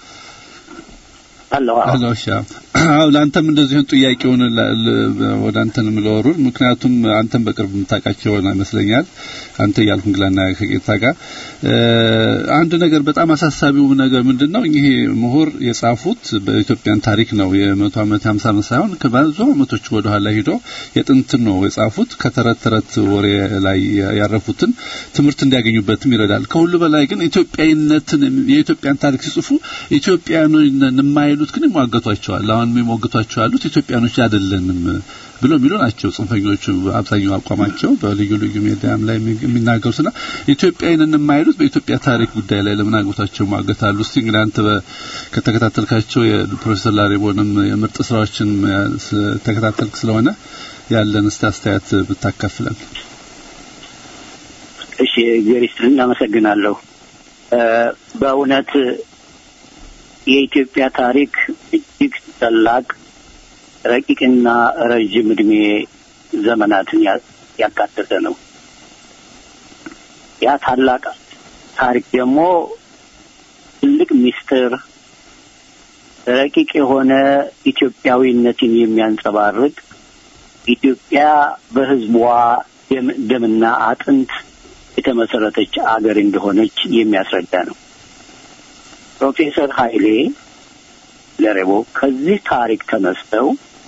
አለሁ አሎ እሺ አዎ ለአንተም እንደዚሁን ጥያቄውን ለ- ለ- ወደ አንተን ምለወሩ ምክንያቱም አንተም በቅርብ የምታውቃቸው ይመስለኛል አንተ እያልኩ እንግላና ከጌታ ጋር እ፣ አንድ ነገር በጣም አሳሳቢው ነገር ምንድን ነው ይሄ ምሁር የጻፉት በኢትዮጵያን ታሪክ ነው የመቶ ዓመት ሃምሳ ዓመት ሳይሆን ከብዙ ዓመቶች ወደ ኋላ ሂዶ የጥንትን ነው የጻፉት ከተረት ተረት ወሬ ላይ ያረፉትን ትምህርት እንዲያገኙበትም ይረዳል ከሁሉ በላይ ግን ኢትዮጵያዊነትን የኢትዮጵያን ታሪክ ሲጽፉ ኢትዮጵያኖች ነን የማይሉት ግን ይሟገቷቸዋል አሁን የሚሞግቷቸው ያሉት ኢትዮጵያኖች አይደለንም ብሎ የሚሉ ናቸው ጽንፈኞቹ አብዛኛው አቋማቸው በልዩ ልዩ ሚዲያም ላይ የሚናገሩትና ኢትዮጵያዊንን የማይሉት በኢትዮጵያ ታሪክ ጉዳይ ላይ ለምን አግብቷቸው ማገታሉ እስቲ እንግዲህ አንተ በ- ከተከታተልካቸው የፕሮፌሰር ላሬቦንም የምርጥ ስራዎችን ስ- ተከታተልክ ስለሆነ ያለን እስቲ አስተያየት ብታካፍለን እሺ እግዚአብሔር ይስጥልን አመሰግናለሁ እ፣ በእውነት የኢትዮጵያ ታሪክ እጅግ ታላቅ ረቂቅና ረዥም እድሜ ዘመናትን ያ- ያካተተ ነው ያ ታላቅ ታሪክ ደግሞ ትልቅ ሚስጥር ረቂቅ የሆነ ኢትዮጵያዊነትን የሚያንጸባርቅ ኢትዮጵያ በሕዝቧ ደም- ደምና አጥንት የተመሰረተች አገር እንደሆነች የሚያስረዳ ነው። ፕሮፌሰር ኃይሌ ለሬቦ ከዚህ ታሪክ ተነስተው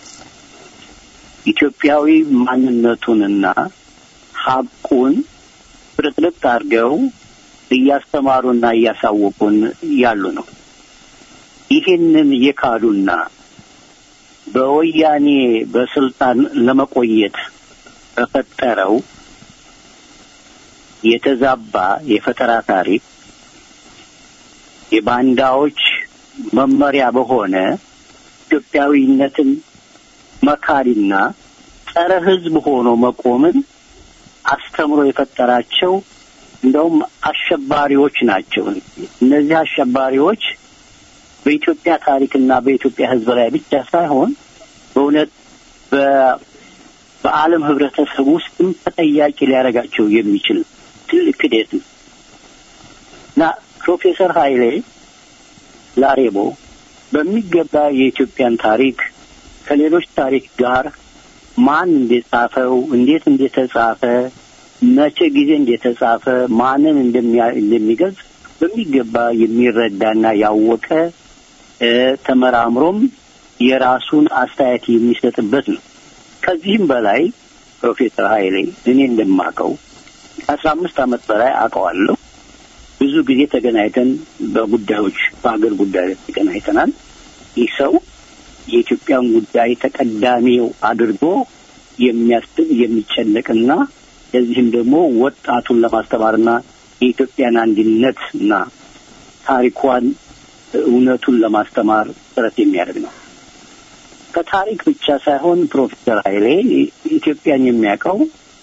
ኢትዮጵያዊ ማንነቱንና ሀቁን ፍርጥርጥ አድርገው እያስተማሩና እያሳወቁን ያሉ ነው። ይህንን የካዱና በወያኔ በስልጣን ለመቆየት በፈጠረው የተዛባ የፈጠራ ታሪክ የባንዳዎች መመሪያ በሆነ ኢትዮጵያዊነትን መካሪና ጸረ ሕዝብ ሆኖ መቆምን አስተምሮ የፈጠራቸው እንደውም አሸባሪዎች ናቸው። እነዚህ አሸባሪዎች በኢትዮጵያ ታሪክና በኢትዮጵያ ሕዝብ ላይ ብቻ ሳይሆን በእውነት በ- በዓለም ህብረተሰብ ውስጥም ተጠያቂ ሊያደርጋቸው የሚችል ትልቅ ክደት ነው እና ፕሮፌሰር ኃይሌ ላሬቦ በሚገባ የኢትዮጵያን ታሪክ ከሌሎች ታሪክ ጋር ማን እንደጻፈው፣ እንዴት እንደተጻፈ፣ መቼ ጊዜ እንደተጻፈ፣ ማንን እንደሚያ- እንደሚገልጽ በሚገባ የሚረዳና ያወቀ እ፣ ተመራምሮም የራሱን አስተያየት የሚሰጥበት ነው። ከዚህም በላይ ፕሮፌሰር ኃይሌ እኔ እንደማውቀው ከአስራ አምስት ዓመት በላይ አውቀዋለሁ። ብዙ ጊዜ ተገናኝተን በጉዳዮች በሀገር ጉዳይ ላይ ተገናኝተናል። ይህ ሰው የኢትዮጵያን ጉዳይ ተቀዳሚው አድርጎ የሚያስብ የሚጨነቅና ለዚህም ደግሞ ወጣቱን ለማስተማርና የኢትዮጵያን አንድነት እና ታሪኳን እውነቱን ለማስተማር ጥረት የሚያደርግ ነው። ከታሪክ ብቻ ሳይሆን ፕሮፌሰር ኃይሌ ኢትዮጵያን የሚያውቀው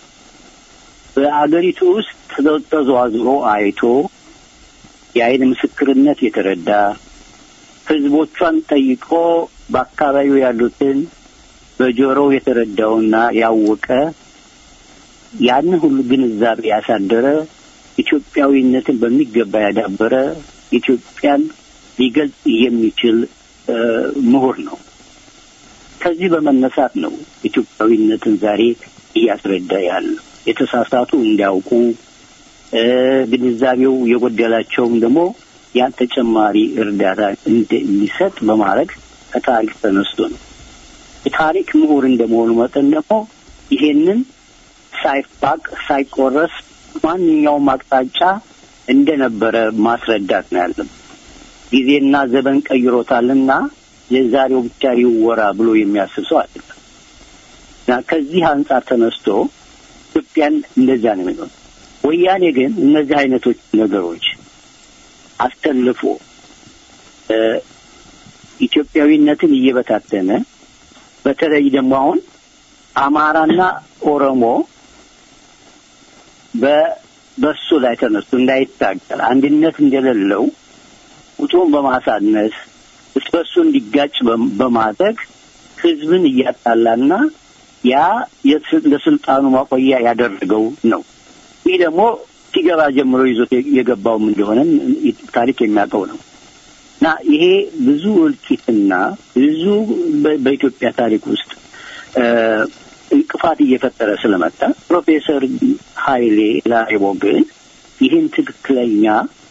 በአገሪቱ ውስጥ ተዘ- ተዘዋዝሮ አይቶ የአይን ምስክርነት የተረዳ ህዝቦቿን ጠይቆ በአካባቢው ያሉትን በጆሮው የተረዳውና ያወቀ ያንን ሁሉ ግንዛቤ ያሳደረ ኢትዮጵያዊነትን በሚገባ ያዳበረ ኢትዮጵያን ሊገልጽ የሚችል እ፣ ምሁር ነው። ከዚህ በመነሳት ነው ኢትዮጵያዊነትን ዛሬ እያስረዳ ያለው። የተሳሳቱ እንዲያውቁ እ፣ ግንዛቤው የጎደላቸውም ደግሞ ያን ተጨማሪ እርዳታ እንደ- እንዲሰጥ በማድረግ ከታሪክ ተነስቶ ነው። የታሪክ ምሁር እንደመሆኑ መጠን ደግሞ ይሄንን ሳይፋቅ ሳይቆረስ ማንኛውም አቅጣጫ እንደነበረ ማስረዳት ነው ያለም። ጊዜና ዘመን ቀይሮታልና የዛሬው ብቻ ይወራ ብሎ የሚያስብ ሰው አይደለም። እና ከዚህ አንጻር ተነስቶ ኢትዮጵያን እንደዚያ ነው የሚለው። ወያኔ ግን እነዚህ አይነቶች ነገሮች አስተልፎ እ፣ ኢትዮጵያዊነትን እየበታተነ በተለይ ደግሞ አሁን አማራና ኦሮሞ በ- በሱ ላይ ተነስቶ እንዳይታገል አንድነት እንደሌለው ቁጥሩን በማሳነስ እርስ በርሱ እንዲጋጭ በም- በማድረግ ህዝብን እያጣላና ያ የስ- ለስልጣኑ ማቆያ ያደረገው ነው። ይህ ደግሞ ሲገባ ጀምሮ ይዞት የ- የገባውም እንደሆነም ታሪክ የሚያውቀው ነው እና ይሄ ብዙ እልቂትና ብዙ በ- በኢትዮጵያ ታሪክ ውስጥ እ፣ እንቅፋት እየፈጠረ ስለመጣ ፕሮፌሰር ኃይሌ ላሬቦ ግን ይህን ትክክለኛ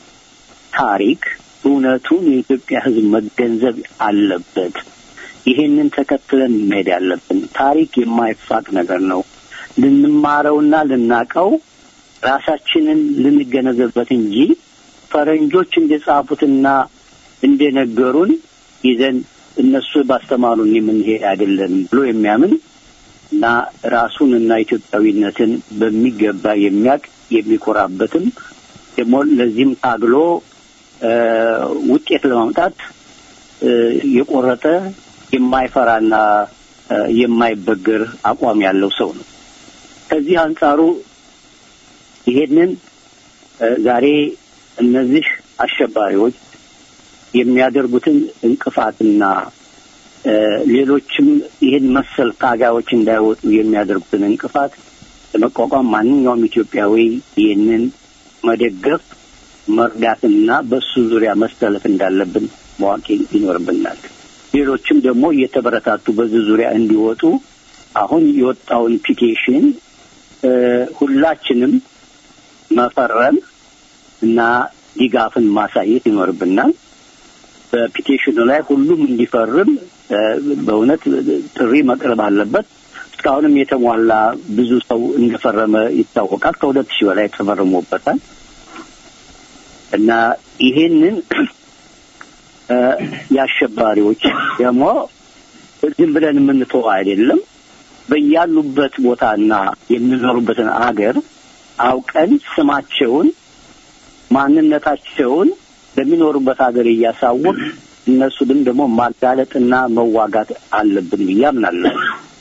ታሪክ እውነቱን የኢትዮጵያ ሕዝብ መገንዘብ አለበት። ይህንን ተከትለን መሄድ ያለብን ታሪክ የማይፋቅ ነገር ነው። ልንማረውና ልናቀው ራሳችንን ልንገነዘብበት እንጂ ፈረንጆች እንደጻፉትና እንደነገሩን ይዘን እነሱ ባስተማሩን የምንሄድ አይደለም ብሎ የሚያምን እና ራሱን እና ኢትዮጵያዊነትን በሚገባ የሚያውቅ የሚኮራበትም ደግሞ ለዚህም ታግሎ እ፣ ውጤት ለማምጣት እ፣ የቆረጠ የማይፈራና እ፣ የማይበገር አቋም ያለው ሰው ነው። ከዚህ አንጻሩ ይሄንን እ፣ ዛሬ እነዚህ አሸባሪዎች የሚያደርጉትን እንቅፋትና እ፣ ሌሎችም ይህን መሰል ታጋዮች እንዳይወጡ የሚያደርጉትን እንቅፋት ለመቋቋም ማንኛውም ኢትዮጵያዊ ይህንን መደገፍ መርዳትና በሱ ዙሪያ መሰለፍ እንዳለብን ማወቅ ይኖርብናል። ሌሎችም ደግሞ እየተበረታቱ በዚህ ዙሪያ እንዲወጡ አሁን የወጣውን ፒቲሽን እ፣ ሁላችንም መፈረም እና ድጋፍን ማሳየት ይኖርብናል። በፒቲሽኑ ላይ ሁሉም እንዲፈርም እ፣ በእውነት ጥሪ መቅረብ አለበት። እስካሁንም የተሟላ ብዙ ሰው እንደፈረመ ይታወቃል። ከሁለት ሺህ በላይ ተፈርሞበታል እና ይሄንን እ፣ የአሸባሪዎች ደግሞ ዝም ብለን የምንተው አይደለም። በያሉበት ቦታና የሚኖሩበትን አገር አውቀን ስማቸውን ማንነታቸውን በሚኖሩበት ሀገር እያሳወቅ እነሱንም ደግሞ ማጋለጥና መዋጋት አለብን ብዬ አምናለሁ።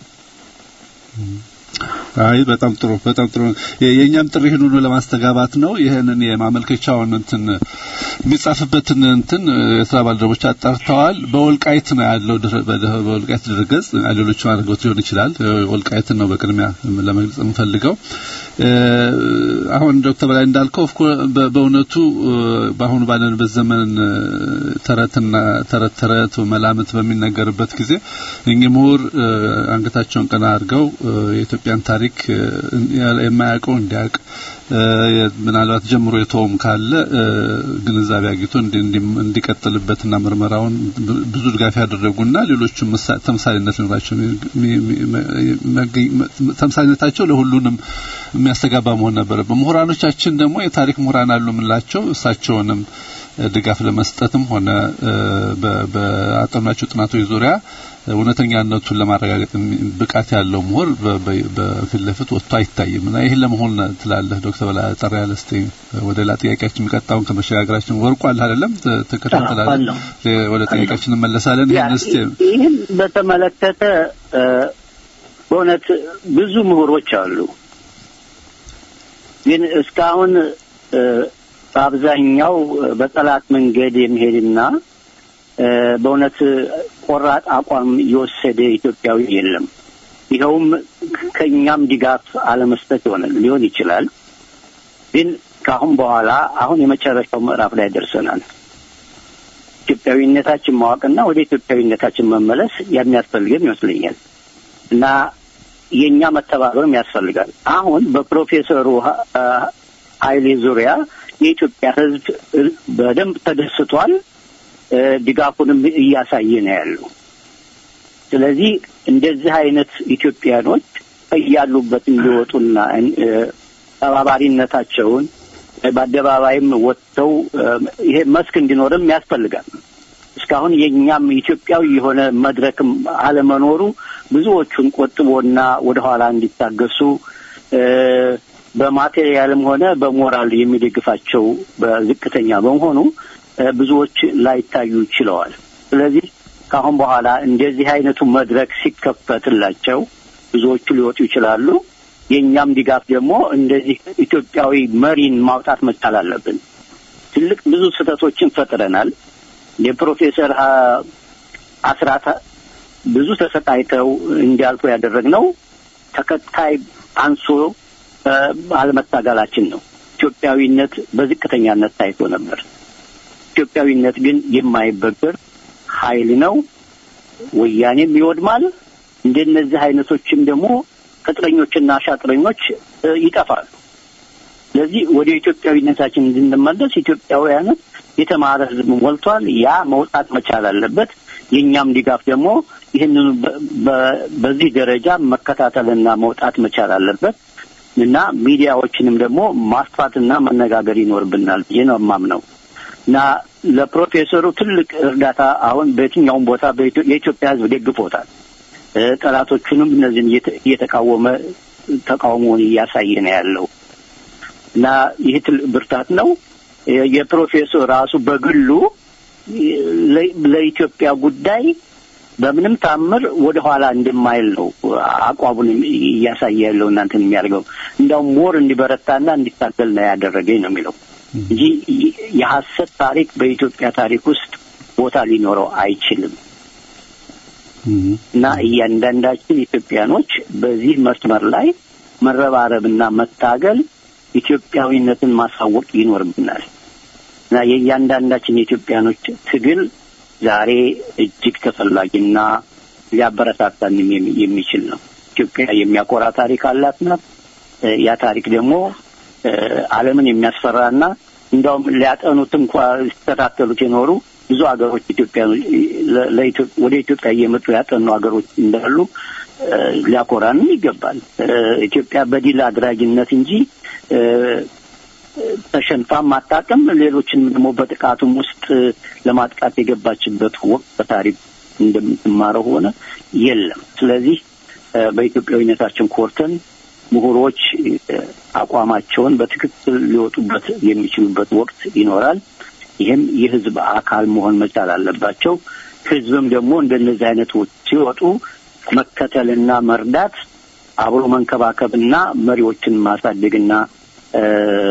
አይ በጣም ጥሩ በጣም ጥሩ የ- የእኛም ጥሪ ይህን ሁሉ ለማስተጋባት ነው ይህንን የማመልከቻውን እንትን የሚጻፍበትን እንትን የስራ ባልደረቦች አጣርተዋል በወልቃይት ነው ያለው ድረ- በደ- በወልቃይት ድረገጽ ሌሎች አድርገውት ሊሆን ይችላል ወልቃይትን ነው በቅድሚያ ለመግለጽ የምፈልገው እ፣ አሁን ዶክተር በላይ እንዳልከው ኦፍ ኮርስ በ- በእውነቱ እ፣ በአሁኑ ባለንበት ዘመን እ፣ ተረትና ተረት ተረት መላምት በሚነገርበት ጊዜ እኚህ ምሁር እ፣ አንገታቸውን ቀና አድርገው እ፣ የኢትዮጵያን ታሪክ እ፣ የማያውቀው እንዲያውቅ እ፣ ምናልባት ጀምሮ የተውም ካለ እ፣ ግንዛቤ አግኝቶ እንዲ- እንዲ- እንዲቀጥልበትና ምርመራውን ብ- ብዙ ድጋፍ ያደረጉና ሌሎችም ምሳ- ተምሳሌነት ሊኖራቸው የሚ- የሚ- መገኝ- ተምሳሌነታቸው ለሁሉንም የሚያስተጋባ መሆን ነበረበት። ምሁራኖቻችን ደግሞ የታሪክ ምሁራን አሉ የምንላቸው እሳቸውንም እ፣ ድጋፍ ለመስጠትም ሆነ እ፣ በ- በአጠኗቸው ጥናቶች ዙሪያ እውነተኛነቱን ለማረጋገጥ የሚ- ብቃት ያለው ምሁር በ- በ- በፊት ለፊት ወጥቶ አይታይም እና ይህን ለመሆን ትላለህ ዶክተር በላይ ጠር ያለ እስቲ ወደ ሌላ ጥያቄያችን የሚቀጣውን ከመሸጋገራችን ወርቁ አለ አይደለም ት- ትከታተላለህ አለው። ለ- ወደ ጥያቄያችን እንመለሳለን ያ ይህን እስቲ ይህን በተመለከተ እ፣ በእውነት ብዙ ምሁሮች አሉ። ግን እስካሁን እ፣ በአብዛኛው በጠላት መንገድ የሚሄድና እ፣ በእውነት ቆራጥ አቋም የወሰደ ኢትዮጵያዊ የለም። ይኸውም ከእኛም ድጋፍ አለመስጠት ይሆነ ሊሆን ይችላል። ግን ከአሁን በኋላ አሁን የመጨረሻው ምዕራፍ ላይ ደርሰናል። ኢትዮጵያዊነታችን ማወቅና ወደ ኢትዮጵያዊነታችን መመለስ የሚያስፈልገን ይመስለኛል እና የእኛ መተባበርም ያስፈልጋል። አሁን በፕሮፌሰሩ ሀ- አ፣ ኃይሌ ዙሪያ የኢትዮጵያ ሕዝብ እ- በደንብ ተደስቷል። እ፣ ድጋፉንም እያሳየ ነው ያለው። ስለዚህ እንደዚህ አይነት ኢትዮጵያኖች እያሉበት እንዲወጡና እ፣ ተባባሪነታቸውን እ፣ በአደባባይም ወጥተው እ፣ ይሄ መስክ እንዲኖርም ያስፈልጋል። እስከ እስካሁን የእኛም ኢትዮጵያዊ የሆነ መድረክም አለመኖሩ ብዙዎቹን ቆጥቦና ወደኋላ እንዲታገሱ እ፣ በማቴሪያልም ሆነ በሞራል የሚደግፋቸው በዝቅተኛ በመሆኑ እ፣ ብዙዎች ላይታዩ ችለዋል። ስለዚህ ከአሁን በኋላ እንደዚህ አይነቱ መድረክ ሲከፈትላቸው ብዙዎቹ ሊወጡ ይችላሉ። የእኛም ድጋፍ ደግሞ እንደዚህ ኢትዮጵያዊ መሪን ማውጣት መቻል አለብን። ትልቅ ብዙ ስህተቶችን ፈጥረናል። የፕሮፌሰር አ- አስራት ብዙ ተሰቃይተው እንዲያልፉ ያደረግነው ተከታይ አንሶ እ፣ አለመታገላችን ነው። ኢትዮጵያዊነት በዝቅተኛነት ታይቶ ነበር። ኢትዮጵያዊነት ግን የማይበገር ኃይል ነው። ወያኔም ይወድማል። እንደነዚህ አይነቶችም ደግሞ ቅጥረኞችና ሻጥረኞች እ፣ ይጠፋሉ። ስለዚህ ወደ ኢትዮጵያዊነታችን እንድንመለስ ኢትዮጵያውያን የተማረ ሕዝብ ሞልቷል። ያ መውጣት መቻል አለበት። የእኛም ድጋፍ ደግሞ ይህንኑ በ- በ- በዚህ ደረጃ መከታተልና መውጣት መቻል አለበት እና ሚዲያዎችንም ደግሞ ማስፋትና መነጋገር ይኖርብናል ብዬ ነው የማምነው እና ለፕሮፌሰሩ ትልቅ እርዳታ አሁን በየትኛውም ቦታ በኢትዮ- የኢትዮጵያ ሕዝብ ደግፎታል። እ፣ ጠላቶቹንም እነዚህን እየተ- እየተቃወመ ተቃውሞውን እያሳየ ነው ያለው እና ይህ ትልቅ ብርታት ነው። የ- የፕሮፌሰር ራሱ በግሉ ለ- ለኢትዮጵያ ጉዳይ በምንም ታምር ወደ ኋላ እንደማይል ነው አቋሙን እያሳየ ያለው እናንተን የሚያደርገው እንዲያውም ሞር እንዲበረታና እንዲታገል ነው ያደረገኝ ነው የሚለው እንጂ ይ- የሐሰት ታሪክ በኢትዮጵያ ታሪክ ውስጥ ቦታ ሊኖረው አይችልም። እና እያንዳንዳችን ኢትዮጵያኖች በዚህ መስመር ላይ መረባረብና መታገል ኢትዮጵያዊነትን ማሳወቅ ይኖርብናል እና የእያንዳንዳችን የኢትዮጵያኖች ትግል ዛሬ እጅግ ተፈላጊና ሊያበረታታን የሚ- የሚችል ነው። ኢትዮጵያ የሚያኮራ ታሪክ አላት ናት። እ፣ ያ ታሪክ ደግሞ እ፣ ዓለምን የሚያስፈራና እንዲያውም ሊያጠኑት እንኳ ሲከታተሉት የኖሩ ብዙ ሀገሮች ኢትዮጵያ ለ- ለኢትዮ- ወደ ኢትዮጵያ እየመጡ ያጠኑ ሀገሮች እንዳሉ እ፣ ሊያኮራንም ይገባል። እ፣ ኢትዮጵያ በዲል አድራጊነት እንጂ እ፣ ተሸንፋም አታውቅም። ሌሎችን ደግሞ በጥቃቱም ውስጥ ለማጥቃት የገባችበት ወቅት በታሪክ እንደምትማረው ሆነ የለም። ስለዚህ እ፣ በኢትዮጵያዊነታችን ኮርተን ምሁሮች እ፣ አቋማቸውን በትክክል ሊወጡበት የሚችሉበት ወቅት ይኖራል። ይህም የህዝብ አካል መሆን መቻል አለባቸው። ህዝብም ደግሞ እንደነዚህ አይነቶች ሲወጡ መከተልና መርዳት፣ አብሮ መንከባከብና መሪዎችን ማሳደግና እ፣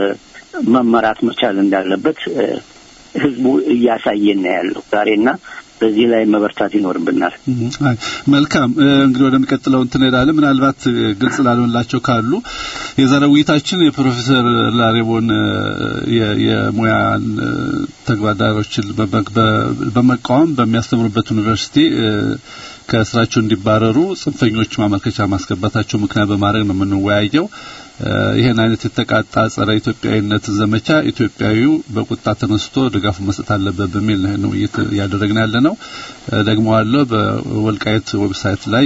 መመራት መቻል እንዳለበት እ፣ ህዝቡ እያሳየን ነው ያለው ዛሬና በዚህ ላይ መበርታት ይኖርብናል። አይ፣ መልካም እ፣ እንግዲህ ወደሚቀጥለው እንትን እንሄዳለን። ምናልባት እ፣ ግልጽ ላልሆንላቸው ካሉ የዛሬ ውይይታችን የፕሮፌሰር ላሬቦን እ፣ የ- የሙያን እ፣ ተግባዳሮችን በመ- በ- በመቃወም በሚያስተምሩበት ዩኒቨርሲቲ እ፣ ከስራቸው እንዲባረሩ ጽንፈኞች ማመልከቻ ማስገባታቸው ምክንያት በማድረግ ነው የምንወያየው። እ፣ ይህን አይነት የተቃጣ ጸረ ኢትዮጵያዊነትን ዘመቻ ኢትዮጵያዊው በቁጣ ተነስቶ ድጋፉን መስጠት አለበት በሚል ነው ይህን ውይይት እያደረግን ያለ ነው። እ፣ ደግሞ አለው በወልቃይት ዌብሳይት ላይ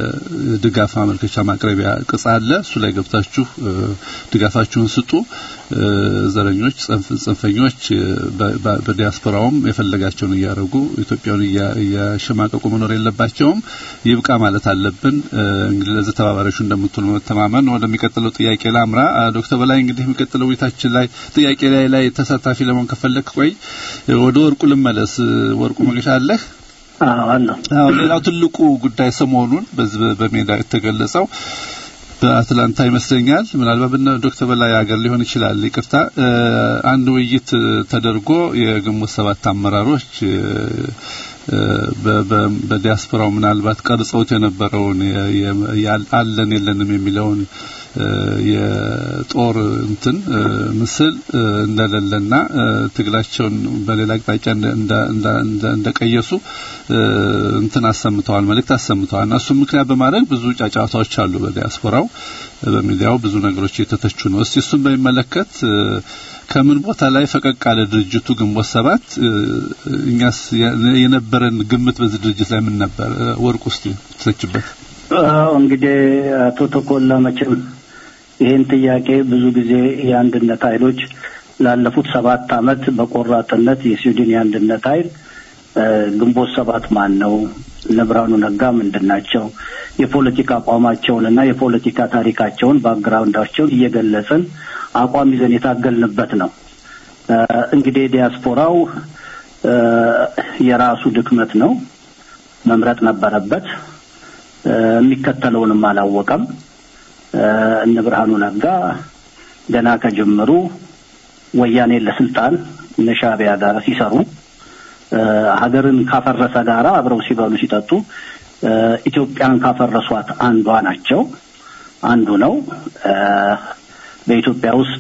የድጋፍ ማመልከቻ ማቅረቢያ ቅጽ አለ። እሱ ላይ ገብታችሁ እ፣ ድጋፋችሁን ስጡ። እ፣ ዘረኞች፣ ጽንፍ- ጽንፈኞች እ፣ በ- በ- በዲያስፖራውም የፈለጋቸውን እያደረጉ ኢትዮጵያውን እያ- እያሸማቀቁ መኖር የለባቸውም። ይብቃ ማለት አለብን። እ፣ እንግዲህ ለዚህ ተባባሪዎቹ እንደምትሆኑ መተማመን ወደሚቀጥለው ጥያቄ ላምራ። አ፣ ዶክተር በላይ እንግዲህ የሚቀጥለው ውይይታችን ላይ ጥያቄ ላይ ላይ ተሳታፊ ለመሆን ከፈለክ ቆይ እ፣ ወደ ወርቁ ልመለስ። እ፣ ወርቁ መገሻ አለህ? አለ አዎ ሌላው ትልቁ ጉዳይ ሰሞኑን በዚህ በ- በሜዳ የተገለጸው በአትላንታ ይመስለኛል ምናልባት በነ ዶክተር በላይ ሀገር ሊሆን ይችላል ይቅርታ እ፣ አንድ ውይይት እ፣ ተደርጎ የግንቦት ሰባት አመራሮች እ፣ እ፣ በ- በ- በዲያስፖራው ምናልባት ቀርጸውት የነበረውን የ- የ- ያል- አለን የለንም የሚለውን እ፣ የጦር እንትን እ፣ ምስል እ፣ እንደሌለና እ፣ ትግላቸውን በሌላ አቅጣጫ እንደ- እንደ- እንደ- እንደ- እንደቀየሱ እ፣ እንትን አሰምተዋል፣ መልእክት አሰምተዋል። እና እሱም ምክንያት በማድረግ ብዙ ጫጫታዎች አሉ በዲያስፖራው እ፣ በሚዲያው ብዙ ነገሮች እየተተቹ ነው። እስቲ እሱን በሚመለከት እ፣ ከምን ቦታ ላይ ፈቀቅ አለ ድርጅቱ ግንቦት ሰባት እ፣ እኛስ የ- የነበረን ግምት በዚህ ድርጅት ላይ ምን ነበር? እ፣ ወርቅ ውስጥ ትተችበት አዎ እንግዲህ አቶ ተኮላ መቼም ይህን ጥያቄ ብዙ ጊዜ የአንድነት ኃይሎች ላለፉት ሰባት ዓመት በቆራጥነት የስዊድን የአንድነት ኃይል ግንቦት ሰባት ማን ነው? እነ ብርሃኑ ነጋ ምንድን ናቸው? የፖለቲካ አቋማቸውንና የፖለቲካ ታሪካቸውን ባክግራውንዳቸውን እየገለጽን አቋም ይዘን የታገልንበት ነው። እንግዲህ ዲያስፖራው የራሱ ድክመት ነው፣ መምረጥ ነበረበት። የሚከተለውንም አላወቀም። እነ ብርሃኑ ነጋ ገና ከጅምሩ ወያኔ ለስልጣን እነ ሻዕቢያ ጋር ሲሰሩ ሀገርን ካፈረሰ ጋራ አብረው ሲበሉ ሲጠጡ ኢትዮጵያን ካፈረሷት አንዷ ናቸው። አንዱ ነው። በኢትዮጵያ ውስጥ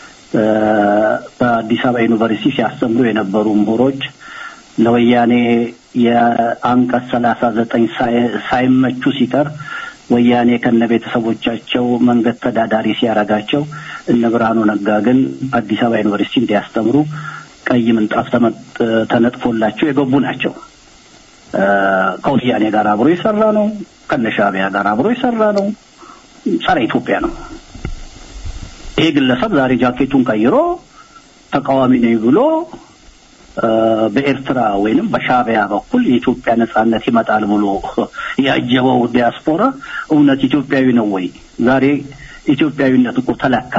በአዲስ አበባ ዩኒቨርሲቲ ሲያስተምሩ የነበሩ ምሁሮች ለወያኔ የአንቀጽ ሰላሳ ዘጠኝ ሳይመቹ ሲቀር ወያኔ ከነ ቤተሰቦቻቸው መንገድ ተዳዳሪ ሲያረጋቸው እነ ብርሃኑ ነጋ ግን አዲስ አበባ ዩኒቨርሲቲ እንዲያስተምሩ ቀይ ምንጣፍ ተነጥፎላቸው የገቡ ናቸው። ከወያኔ ጋር አብሮ የሰራ ነው። ከነ ሻዕቢያ ጋር አብሮ የሰራ ነው። ጸረ ኢትዮጵያ ነው። ይሄ ግለሰብ ዛሬ ጃኬቱን ቀይሮ ተቃዋሚ ነኝ ብሎ በኤርትራ ወይንም በሻዕቢያ በኩል የኢትዮጵያ ነጻነት ይመጣል ብሎ ያጀበው ዲያስፖራ እውነት ኢትዮጵያዊ ነው ወይ? ዛሬ ኢትዮጵያዊነት እኮ ተለካ።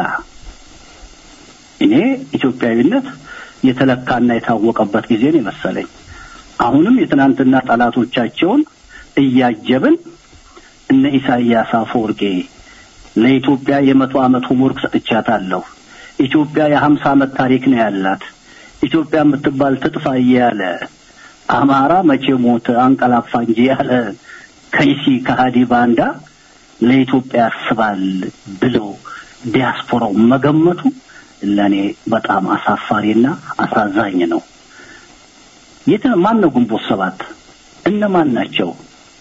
እኔ ኢትዮጵያዊነት የተለካና የታወቀበት ጊዜ ነው የመሰለኝ። አሁንም የትናንትና ጠላቶቻቸውን እያጀብን እነ ኢሳያስ አፈወርቄ ለኢትዮጵያ የመቶ ዓመት ሆምወርክ ሰጥቻታለሁ። ኢትዮጵያ የሀምሳ ዓመት ታሪክ ነው ያላት። ኢትዮጵያ የምትባል ትጥፋ እያለ አማራ መቼ ሞተ አንቀላፋ እንጂ ያለ ከይሲ ከሃዲ ባንዳ ለኢትዮጵያ ያስባል ብሎ ዲያስፖራው መገመቱ ለእኔ በጣም አሳፋሪና አሳዛኝ ነው። የት ማን ነው ግንቦት ሰባት? እነማን ናቸው?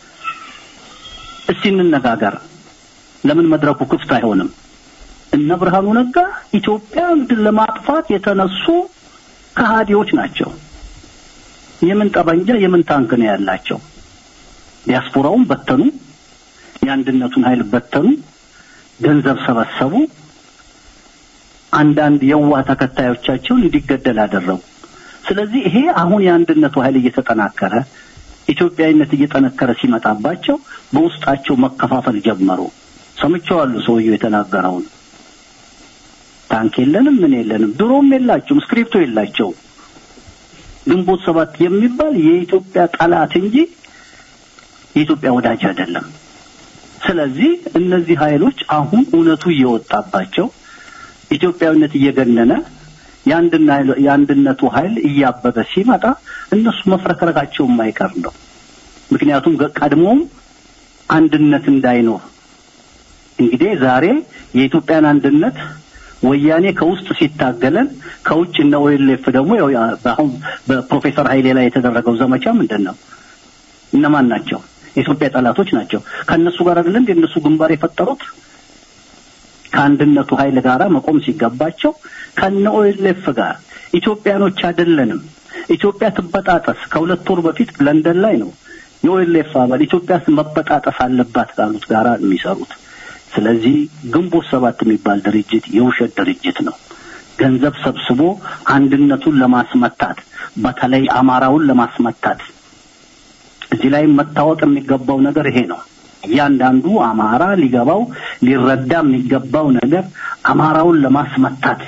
እስቲ እንነጋገር። ለምን መድረኩ ክፍት አይሆንም? እነ ብርሃኑ ነጋ ኢትዮጵያን ለማጥፋት የተነሱ ከሃዲዎች ናቸው። የምን ጠበንጃ የምን ታንክ ነው ያላቸው? ዲያስፖራውን በተኑ፣ የአንድነቱን ኃይል በተኑ፣ ገንዘብ ሰበሰቡ። አንዳንድ የዋ ተከታዮቻቸውን እንዲገደል አደረጉ። ስለዚህ ይሄ አሁን የአንድነቱ ኃይል እየተጠናከረ ኢትዮጵያዊነት እየጠነከረ ሲመጣባቸው በውስጣቸው መከፋፈል ጀመሩ። ሰምቼዋለሁ ሰውየው የተናገረውን። ታንክ የለንም ምን የለንም፣ ድሮም የላቸውም፣ ስክሪፕቶ የላቸውም። ግንቦት ሰባት የሚባል የኢትዮጵያ ጠላት እንጂ የኢትዮጵያ ወዳጅ አይደለም። ስለዚህ እነዚህ ኃይሎች አሁን እውነቱ እየወጣባቸው ኢትዮጵያዊነት እየገነነ የአንድነቱ ኃይል እያበበ ሲመጣ እነሱ መፍረክረካቸው የማይቀር ነው። ምክንያቱም ቀድሞም አንድነት እንዳይኖር እንግዲህ ዛሬ የኢትዮጵያን አንድነት ወያኔ ከውስጥ ሲታገለን ከውጭ እነ ኦኤልኤፍ ደግሞ አሁን በፕሮፌሰር ኃይሌ ላይ የተደረገው ዘመቻ ምንድን ነው? እነማን ናቸው? የኢትዮጵያ ጠላቶች ናቸው። ከእነሱ ጋር አይደለም የእነሱ ግንባር የፈጠሩት ከአንድነቱ ኃይል ጋር መቆም ሲገባቸው ከነ ኦኤልኤፍ ጋር ኢትዮጵያኖች አይደለንም፣ ኢትዮጵያ ትበጣጠስ። ከሁለት ወር በፊት ለንደን ላይ ነው የኦኤልኤፍ አባል ኢትዮጵያ መበጣጠስ አለባት ካሉት ጋር የሚሰሩት። ስለዚህ ግንቦት ሰባት የሚባል ድርጅት የውሸት ድርጅት ነው። ገንዘብ ሰብስቦ አንድነቱን ለማስመታት በተለይ አማራውን ለማስመታት እዚህ ላይ መታወቅ የሚገባው ነገር ይሄ ነው። እያንዳንዱ አማራ ሊገባው ሊረዳ የሚገባው ነገር አማራውን ለማስመታት